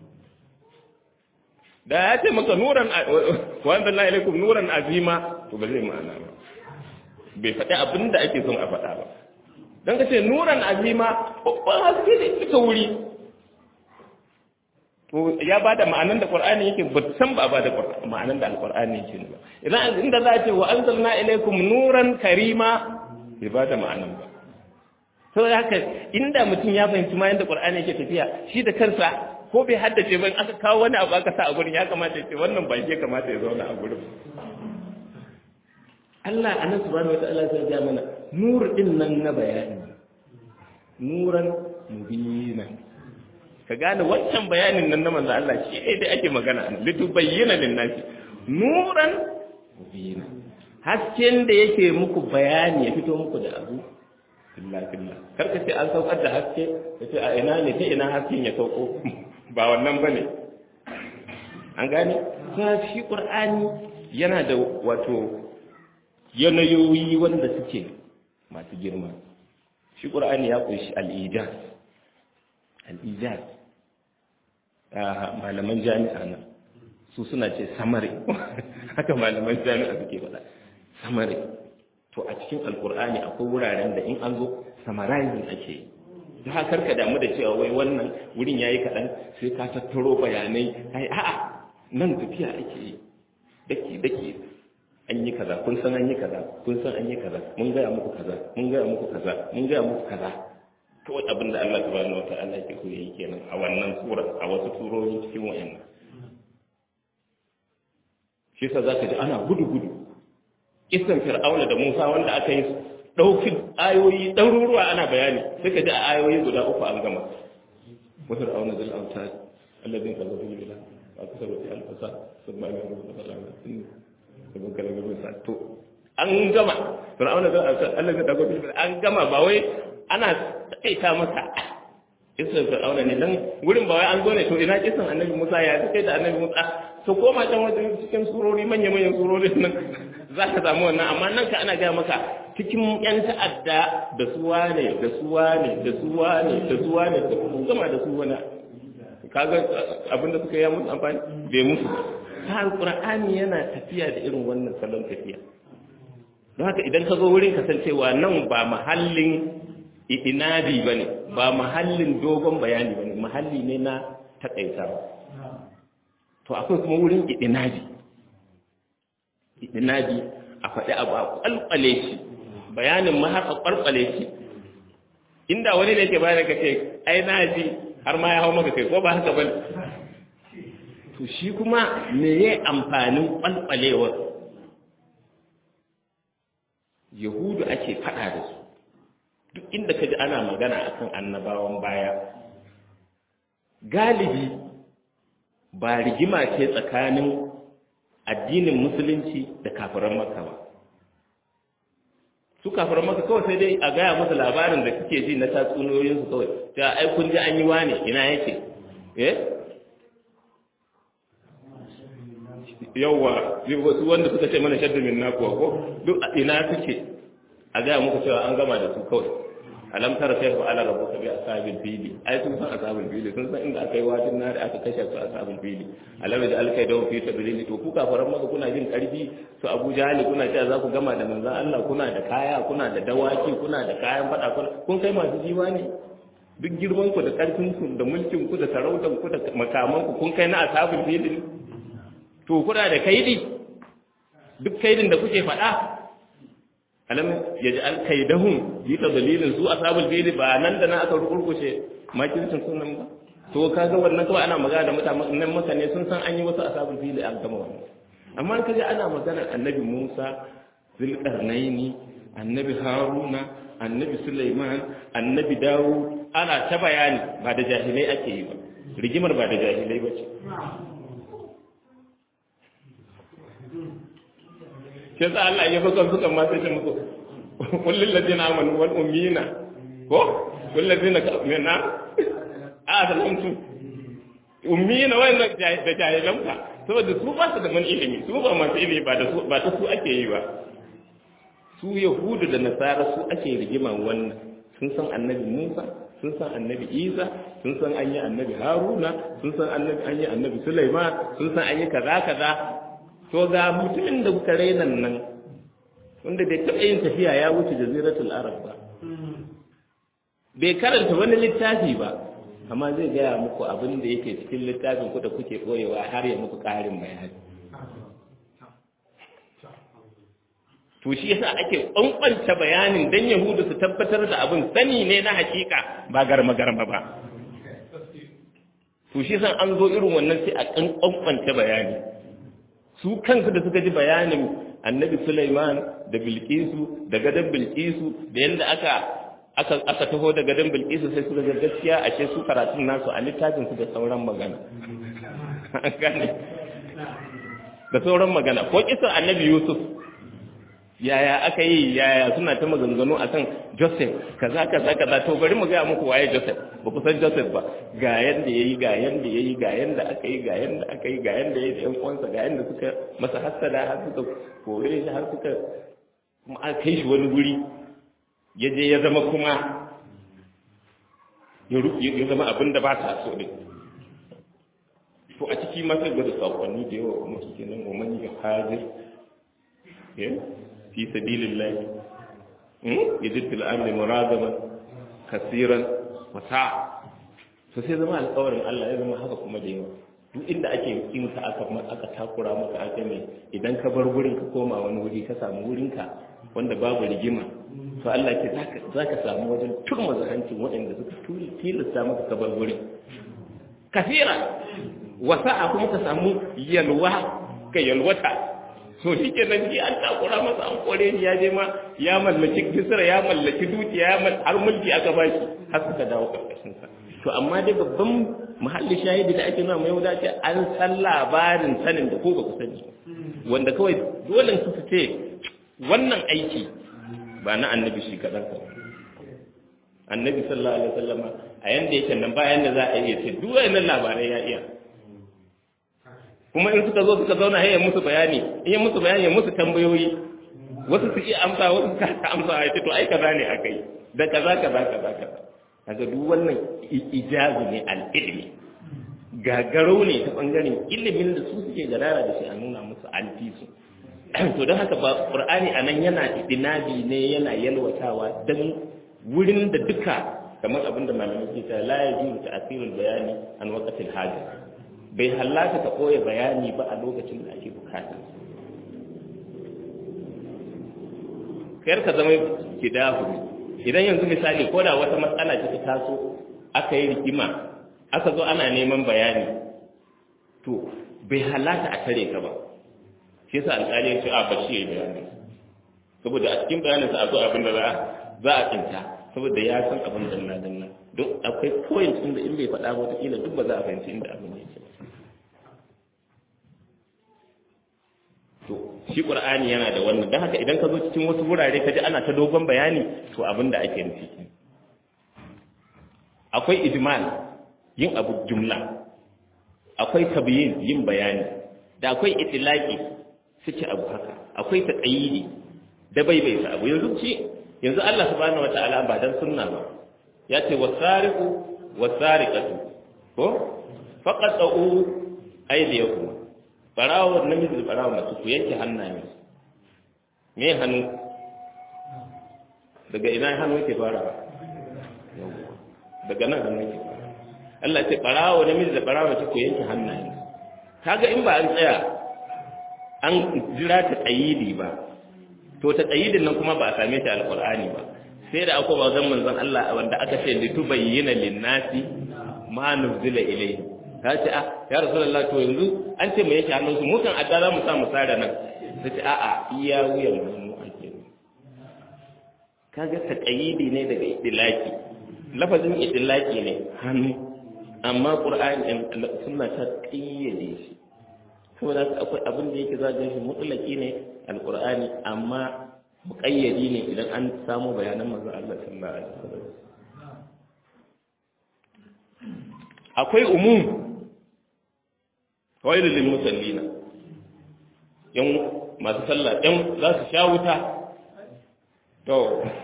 da ya ce maka nuran wa anzalna ilaykum nuran azima to ba zai ma'ana ba bai faɗi abin da ake son a faɗa ba don ka ce nuran azima babban haske ne suka wuri to ya ba da ma'anan da qur'ani yake ba san ba ba da ma'anan da alqur'ani yake ba idan inda za a ce wa anzalna ilaykum nuran karima bai ba da ma'anan ba to haka inda mutum ya fahimci ma yanda qur'ani yake tafiya shi da kansa ko bai haddace ba in aka kawo wani abu aka sa a gurin ya kamata ya ce wannan ba ya kamata ya zauna a gurin Allah anan subhanahu wataala sai ya mana nur din nan na bayani nuran mubina ka gane wancan bayanin nan na manzo Allah shi ne dai ake magana an litu bayyana lin nasi nuran mubina hasken da yake muku bayani ya fito muku da abu fillah fillah kar ka ce an saukar da haske ka ce a ina ne ta ina hasken ya sauko ba wannan bane an gane kuma shi qur'ani yana da wato yanayoyi wanda suke masu girma shi qur'ani ya kunshi al-ijaz al-ijaz malaman jami'a nan su suna ce samari haka malaman jami'a suke faɗa samari to a cikin alkur'ani akwai wuraren da in an zo summarizing ake yi ta haka ka damu da cewa wai wannan wurin yayi kaɗan sai ka tattaro bayanai ai a'a nan tafiya ake yi daki daki an yi kaza kun san an yi kaza kun san an yi kaza mun gaya muku kaza mun gaya muku kaza mun gaya muku kaza kawai abin da Allah subhanahu wataala ke so yayi kenan a wannan sura a wasu surori cikin wayannan shi yasa zaka ji ana gudu gudu kisan fir'auna da Musa wanda aka yi dauki ayoyi ɗaruruwa ana bayani sai ka ji a ayoyi guda uku an gama wa fir'auna zal awtad alladhi kazzaba bil billah wa kasaba fi al-fasa thumma amara bil ma'ruf sabon kalaga bil sa to an gama fir'auna zal awtad alladhi kazzaba bil billah an gama ba wai ana takaita masa kisan fir'auna ne dan wurin ba wai an zo ne to ina kisan annabi Musa ya kai da annabi Musa to koma can wajen cikin surori manya manyan surori nan za ka samu wannan amma nan ka ana gaya maka cikin yan ta'adda da suwa ne da suwa ne da suwa ne da suwa ne da kuma gama da su wani kaga abin da suka yi musu amfani bai musu ta alqur'ani yana tafiya da irin wannan salon tafiya don haka idan ka zo wurin kasancewa nan ba mahallin inadi ba ne ba mahallin dogon bayani ba ne mahalli ne na takaitawa to akwai kuma wurin inadi inadi a faɗi abu a ƙwalƙwale shi bayanin ma har a ƙwalƙwale shi inda wani ne ke bayan ka ce ai na ji har ma ya hau maka kai ko ba haka ba to shi kuma me ya amfanin ƙwalƙwalewar yahudu ake faɗa da su duk inda ka ji ana magana akan annabawan baya galibi ba rigima ce tsakanin addinin musulunci da kafiran maka ba su kafiran maka kawai sai dai a gaya musu labarin da kake ji na tatsuniyoyinsu kawai ta ai kun ji an yi wane ina yake eh yawwa wasu wanda suka ce mana shaddu min nakuwa ko duk ina suke a gaya muku cewa an gama da su kawai alam tara kai fa ala rabbuka bi ashabil fili ai sun san ashabul fili sun san inda aka yi wajen nari aka kashe su ashabul fili alam da alkai da fi tabilili to ku kafaran maka kuna jin karfi su Abu Jahal kuna cewa za ku gama da manzon Allah kuna da kaya kuna da dawaki kuna da kayan fada kun kai masu jiwa ne duk girman ku da karfin ku da mulkin ku da sarautan ku da makaman ku kun kai na ashabul fili to kuna da kaidi duk kaidin da kuke faɗa alam yaj'al kaidahum yi ta dalilin su ashabul fili ba nan da nan aka rukurkushe makircin sunan ba to kaga wannan kawai ana magana da mutanen mutane sun san an yi wasu ashabul fili an gama wannan amma kaje ana magana annabi Musa zulqarnaini annabi Haruna annabi Sulaiman annabi Dawud ana ta bayani ba da jahilai ake yi ba rigimar ba da jahilai ba ce shi yasa Allah ya fakar suka ma sai muku kullul ladina amanu wal ummina ko kullul ladina kaminna a salamtu ummina wannan da jahilan ka saboda su ba su da man ilimi su ba masu ilimi ba da su ba ta su ake yi ba su yahudu da nasara su ake rigima wannan sun san annabi Musa sun san annabi Isa sun san an yi annabi Haruna sun san annabi an yi annabi Sulaiman sun san an yi kaza kaza to ga mutumin da kuka rainan nan wanda bai taɓa yin tafiya ya wuce jaziratul arab ba bai karanta wani littafi ba amma zai gaya muku abin da yake cikin littafin ku da kuke ɓoyewa har ya muku ƙarin bayani to shi yasa ake ƙwanƙwanta bayanin dan yahudu su tabbatar da abin sani ne na hakika ba garma garma ba to shi yasa an zo irin wannan sai a ƙwanƙwanta bayani su kansu da suka ji bayanin annabi Sulaiman da Bilkisu da gadon Bilkisu da yadda aka aka aka taho da gadon Bilkisu sai suka ga gaskiya ashe su karatun nasu a littafin su da sauran magana gane da sauran magana ko kisan annabi yusuf yaya aka yi yaya suna ta maganganu akan joseph kaza kaza kaza to bari mu ga muku waye joseph ba ku san joseph ba ga yanda yayi ga yanda yayi ga yanda aka yi ga yanda aka yi ga yanda yayi da yan uwansa ga yanda suka masa hasada har suka kore shi har suka kuma aka kai shi wani guri ya je ya zama kuma ya zama abin da ba ta so ne to a ciki ma sai gwada sakonni da yawa kuma suke nan wa man hajir fi sabilillah yajid fil amri muragaman kasiran wa sa'a to sai zama alƙawarin Allah ya zama haka kuma da yawa duk inda ake yin ka aka aka takura maka aka ne idan ka bar gurin ka koma wani wuri ka samu wurin ka wanda babu rigima to Allah ke zaka samu wajen turma zahancin waɗanda suka tuli tilasta maka ka bar gurin kasira wa sa'a kuma ka samu yalwa ka yalwata to shi ke nan ji an takura masa an kore shi ya je ma ya mallaki kisra ya mallaki dukiya ya har mulki aka ba shi har suka dawo karkashin sa to amma dai babban muhalli shahidi da ake nuna mai wuda ce an san labarin sanin da ko ba ku sani wanda kawai dole su ce wannan aiki ba na annabi shi kadan ka annabi sallallahu alaihi wasallam a yanda yake nan bayan da za a iya ce duk wannan labarai ya iya kuma in suka zo suka zauna ya musu bayani in ya musu bayani ya musu tambayoyi wasu su iya amsa wasu su ka amsa ya ce to ai kaza ne akai da kaza kaza kaza kaza kaga duk wannan ijazu ne al-ilmi gagarau ne ta bangaren ilimin da su suke gadara da shi a nuna musu an fi su to don haka ba qur'ani anan yana idinabi ne yana yalwatawa dan wurin da duka kamar abinda malamai ke ta la yajuzu ta'sirul bayani an waqtil haja bai hallaka ka ɓoye bayani ba a lokacin da ake bukata kayar ka zama kidahu idan yanzu misali ko da wata matsala ce ta taso aka yi rigima aka zo ana neman bayani to bai hallaka a tare ka ba shi yasa alƙali ya ce a bashi ya yi bayani saboda a cikin bayanin sa a zo abin da za a tsinta saboda ya san abin danna danna don akwai point inda in bai faɗa ba wataƙila duk ba za a fahimci inda abin yake to shi qur'ani yana da wannan dan haka idan ka zo cikin wasu wurare ka ji ana ta dogon bayani to abin da ake nufi akwai ijmal yin abu jumla akwai tabyin yin bayani da akwai itilaki suke abu haka akwai taqayidi da bai bai abu yanzu ce yanzu Allah subhanahu wataala ba dan sunna ba ya ce wasariqu wasariqatu ko faqatu aydiyakum barawo namiji da barawo mace ku yanke hannaye me hannu daga ina hannu yake fara daga nan hannu yake fara Allah ya ce barawo namiji da barawo mace ku yanke hannaye kaga in ba an tsaya an jira ta tsayidi ba to ta tsayidin nan kuma ba a same shi alqur'ani ba sai da akwai bazan manzon Allah wanda aka ce litubayyana lin-nasi ma nuzila ilayhi ta ce a ya rasulullah to yanzu an ce mu yake hannun su mukan adda za mu sa mu tsara nan ta ce a'a iya wuyan hannu ake kaga taqayidi ne daga idlaki lafazin idlaki ne hannu amma qur'ani sunna ta qayyade shi saboda akwai abin da yake zagin shi mutlaki ne alqur'ani amma muqayyadi ne idan an samu bayanan manzo Allah sallallahu alaihi wasallam akwai umum wailu lil musallina yan masu sallah yan za su sha wuta to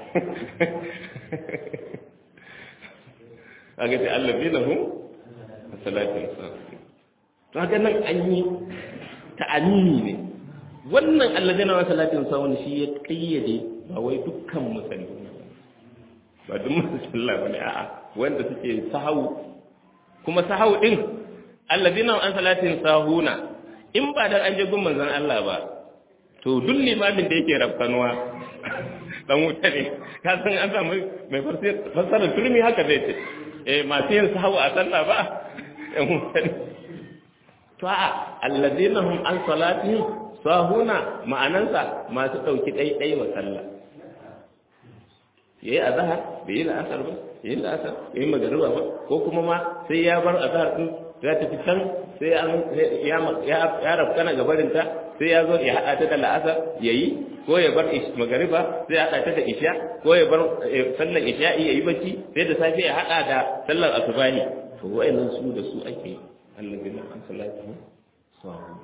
kaga ta allazina hum salatin safi to haka nan an yi ta'amini ne wannan allazina wa salatin safi shi ya kayyade ba wai dukkan musalli ba duk masu sallah bane a'a wanda suke sahawu kuma sahawu din alladina an salatin sahuna in ba dan an je gun manzon Allah ba to duk limamin da yake rafkanuwa dan wuta ne ka san an samu mai fassara turmi haka zai ce eh masu yin sahawu a sallah ba ɗan wuta ne to a alladina hum an salatin sahuna ma'anansa masu ɗauki ɗaiɗai wa sallah ya yi azahar bai yi la'asar ba ya yi la'asar ya yi magariba ba ko kuma ma sai ya bar azahar din ya tafi can sai an ya rafkana gabarinta sai ya zo ya haɗa ta da la'asar ya yi ko ya bar magariba sai ya haɗa ta da isha ko ya bar sallar isha'i ya yi bacci sai da safe ya haɗa da sallar asubahi to wa'annan su da su ake Allah bin an salatu sawa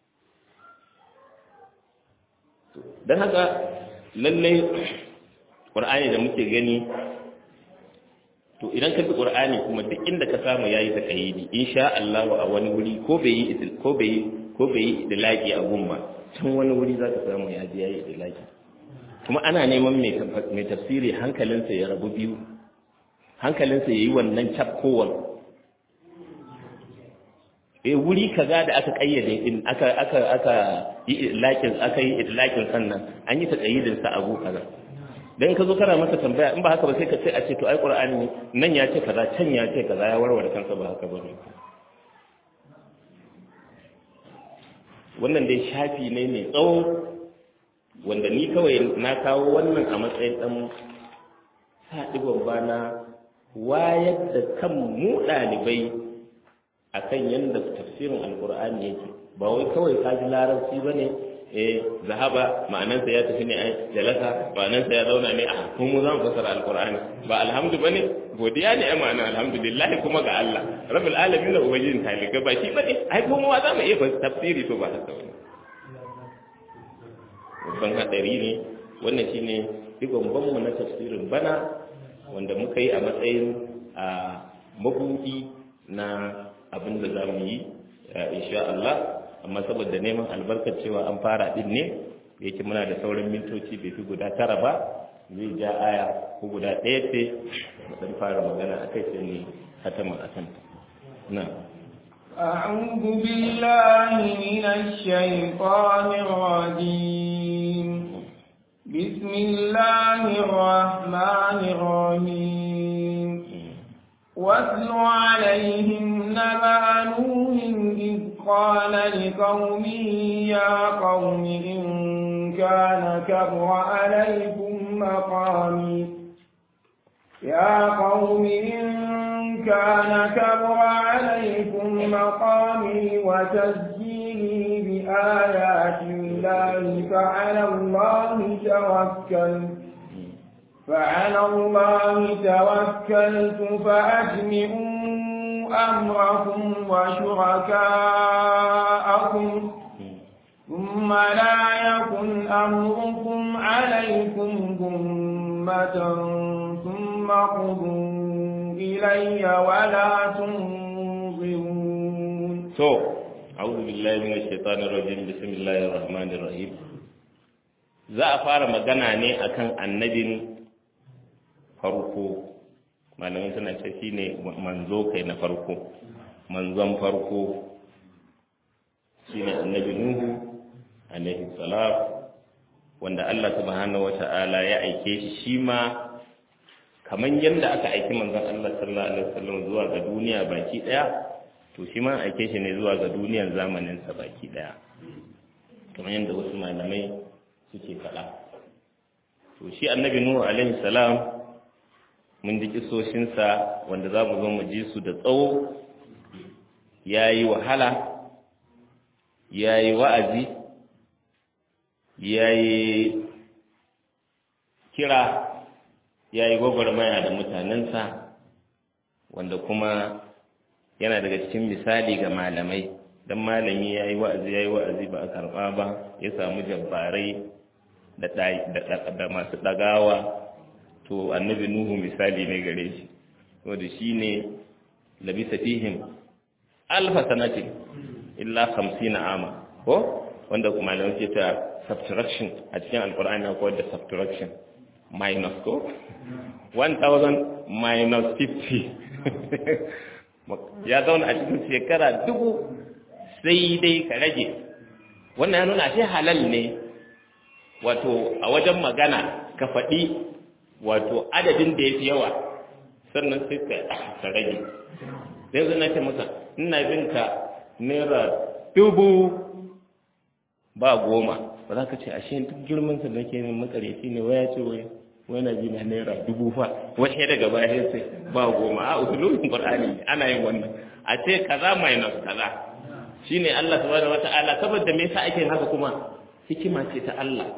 dan haka lallai qur'ani da muke gani to idan ka bi qur'ani kuma duk inda ka samu yayi taqayidi insha Allah a wani wuri ko bai yi ko bai ko bai yi idlaqi a gumba can wani wuri zaka samu ya ji yayi idlaqi kuma ana neman mai mai tafsiri hankalinsa ya rabu biyu hankalinsa yayi wannan chapkowar eh wuri kaza da aka kayyade din aka aka aka yi idlaqin aka yi idlaqin sannan an yi taqayyidin sa abu kaza dan ka zo kana masa tambaya in ba haka ba sai ka ce a ce to ai qur'ani nan ya ce kaza can ya ce kaza ya warware kansa ba haka bane wannan dai shafi ne mai tsawo wanda ni kawai na kawo wannan a matsayin dan haɗi babba na wayar da kan mu ɗalibai akan yadda tafsirin alkur'ani yake ba wai kawai ka ji larabci ba ne eh zahaba ma'anansa ya tafi ne a jalasa ma'anansa ya zauna ne a kun mu zan fasara alqur'ani ba alhamdu bane godiya ne ai ma'ana alhamdulillah kuma ga Allah rabbul alamin da ubangijin talika ba shi bane ai ko mu za mu iya tafsiri to ba haka bane babban hadari ne wannan shine digon banmu na tafsirin bana wanda muka yi a matsayin a mabudi na abin da za mu yi insha Allah amma saboda neman albarkar cewa an fara din ne yake muna da sauran mintoci bai fi guda tara ba zai ja aya ko guda ɗaya ce mu dan fara magana akai sai ne hatama a kan na أعوذ بالله من الشيطان الرجيم بسم الله الرحمن الرحيم واتل عليهم نبأ نوح إذ قال لقومه يا قوم إن كان كبر عليكم مقامي يا قوم إن كان كبر عليكم مقامي وتسجيلي بآيات الله فعلى الله توكلت فعلى الله توكلت فأجمعوا أمركم وشركاءكم ثم لا يكن أمركم عليكم غمة ثم قضوا إلي ولا تنظرون to a'udhu billahi minash shaitanir rajim bismillahir rahmanir rahim za a fara magana ne akan annabin farko malamai suna ce shine manzo kai na farko manzon farko shine annabi nuhu alaihi salam wanda Allah subhanahu wata'ala ya aike shi shi ma kaman yadda aka aiki manzon Allah sallallahu alaihi wasallam zuwa ga duniya baki daya to shi ma aike shi ne zuwa ga duniyar zamanin sa baki daya kamar yadda wasu malamai suke faɗa to shi annabi nuhu alaihi salam mun ji kisoshinsa wanda za mu zo mu ji su da tsawo ya yi wahala ya yi wa'azi ya yi kira ya yi gwagwarmaya da mutanensa wanda kuma yana daga cikin misali ga malamai don malami ya yi wa'azi ya yi wa'azi ba a karɓa ba ya samu jabbarai da masu ɗagawa to annabi nuhu misali ne gare shi wanda shi ne labisa fihim alfa sanatin illa hamsina ama ko wanda kuma malamai ce ta subtraction a cikin alkur'ani na kowar da subtraction minus ko 1000 minus 50 ya zauna a cikin shekara dubu sai dai ka rage wannan ya nuna shi halal ne wato a wajen magana ka faɗi wato adadin da ya fi yawa sannan sai ka rage sai zana ce masa ina bin ka naira dubu ba goma ba za ka ce ashe duk girmansa da ke min makareci ne waya ce wai wani ji na naira dubu fa wani daga baya sai ba goma a usulun qur'ani ana yin wannan a ce kaza minus kaza shine Allah subhanahu wata'ala saboda me yasa ake haka kuma hikima ce ta Allah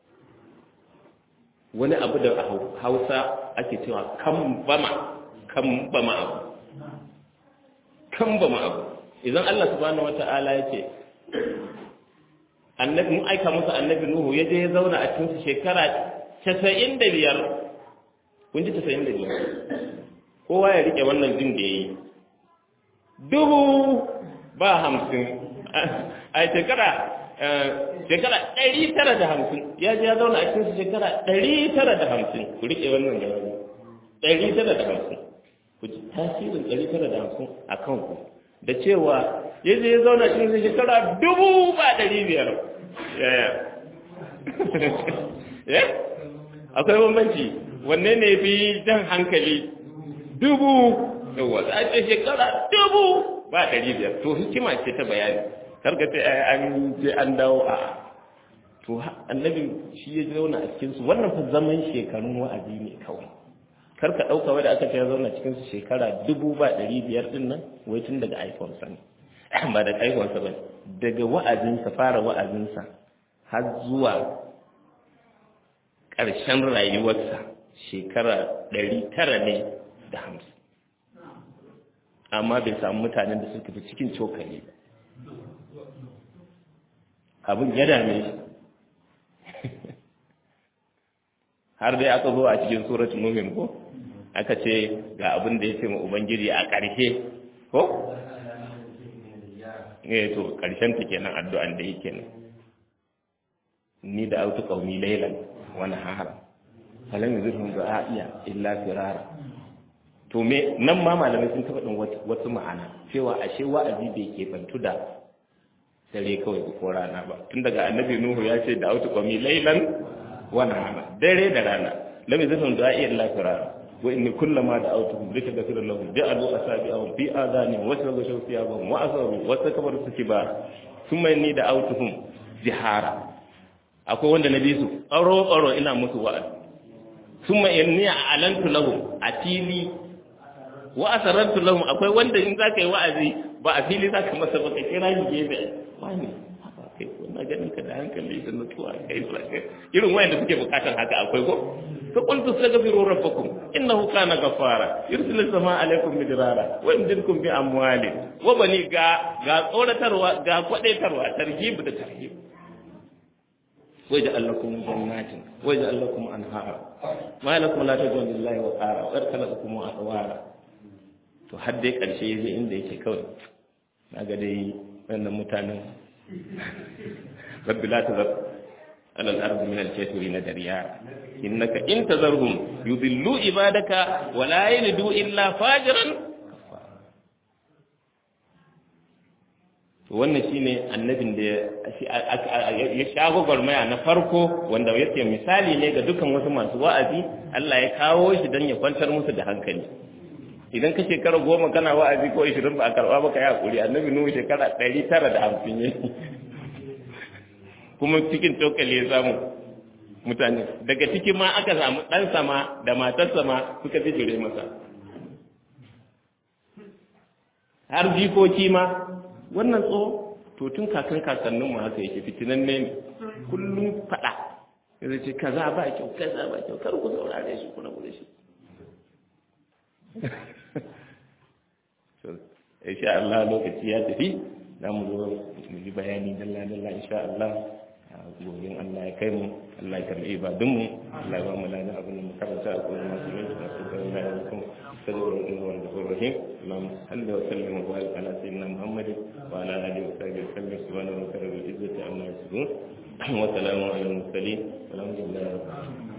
wani abu da a Hausa ake cewa kan bama kan bama abu kan bama abu idan Allah subhanahu wata'ala ya ce annabi mun aika musu annabi Nuhu ya je ya zauna a cikin shekara 95 kun ji 95 kowa ya rike wannan din da yayi dubu ba hamsin a shekara shekara ɗari tara da hamsin ya ji ya zauna a cikin shekara ɗari tara da hamsin ku riƙe wannan gaba ɗari tara da hamsin ku ji tasirin ɗari tara da hamsin a kanku da cewa ya je ya zauna a cikin shekara dubu ba ɗari biyar yaya akwai bambanci wanne ne fi jan hankali dubu yawa za a ce shekara dubu ba ɗari biyar to hikima ce ta bayani karka ce an je an dawo a to annabi shi ya zauna a cikin su wannan fa zaman shekarun wa'azi ne kawai karka ɗauka wai da aka ce ya zauna cikin su shekara dubu ba ɗari biyar ɗin nan wai tun daga iphone sa ne ba daga iphone sa ba daga wa'azinsa fara wa'azinsa har zuwa ƙarshen rayuwarsa shekara ɗari tara ne da hamsin amma bai samu mutanen da suka fi cikin cokali ba abin ya dame shi har dai aka zo a cikin suratul mumin ko aka ce ga abin da ya ce ma ubangiji a ƙarshe ko eh to ƙarshen ta kenan addu'an da yake nan ni da autu qaumi laylan wa nahara falam yuzhum du'a'iya illa firara to me nan ma malamai sun taɓa ɗin wasu ma'ana cewa ashe wa'azi bai ke bantu da dare kawai ko rana ba tun daga annabi nuhu ya ce da autu qami laylan wa nahara dare da rana lam yazun du'a illa firara wa inni kullama da autuhum lika ghafira lahum ja'alu asabi'ahum fi adhanihim wa shaghaw thiyabahum wa asaru wa takbaru istikbar thumma inni da autuhum jihara akwai wanda na bi su tsaro tsaro ina musu wa'azi thumma inni a'lantu lahum atili wa asarartu lahum akwai wanda in zaka yi wa'azi ba a fili zaka masa ba ka kira shi gefe wani haka kai wannan ganin ka da hankali da nutsuwa kai kai irin wayanda suke bukatar haka akwai ko fa qultu astaghfiru rabbakum innahu kana ghafara yursilu samaa alaykum midrara wa yumdidukum bi amwali wa bani ga ga tsoratarwa ga kwadaitarwa tarhib da tarhib ويجعل لكم جنات ويجعل لكم انهارا ما لكم لا تجدون لله وقارا ويرسلكم اطوارا to har dai ƙarshe ya je inda yake kawai na ga dai wannan mutanen rabbi la tazar alal ardi min al-kafiri na dariya innaka in tazarhum yudillu ibadaka wa la yalidu illa fajiran to wannan shine annabin da ya shago gwarmaya na farko wanda yake misali ne ga dukan wasu masu wa'azi Allah ya kawo shi don ya kwantar musu da hankali idan ka shekara goma kana wa'azi ko ishirin ba a karɓa ba ka yi haƙuri annabi nuhu shekara ɗari tara da hamsin ya kuma cikin cokali ya samu mutane daga ciki ma aka samu ɗan sama da matar sama suka bijire masa har jikoki ma wannan tso to tun kakan kakannin mu haka yake fitinan ne kullum faɗa ya ce kaza ba kyau kaza ba kyau kar ku saurare shi kuna gure shi insha Allah lokaci ya tafi za mu zo mu yi bayani dalla dalla insha Allah gobe Allah ya kai mu Allah ya karbi ibadun mu Allah ya ba mu lana abin da mu karanta a kuma masu yin da su ga Allah ya kuma sallallahu alaihi wa sallam rahim Allahumma salli wa sallim wa barik ala sayyidina Muhammad wa ala alihi wa sahbihi sallam subhanahu wa ta'ala bi izzati amma yasifun wa salamun ala al mursalin walhamdulillahi rabbil alamin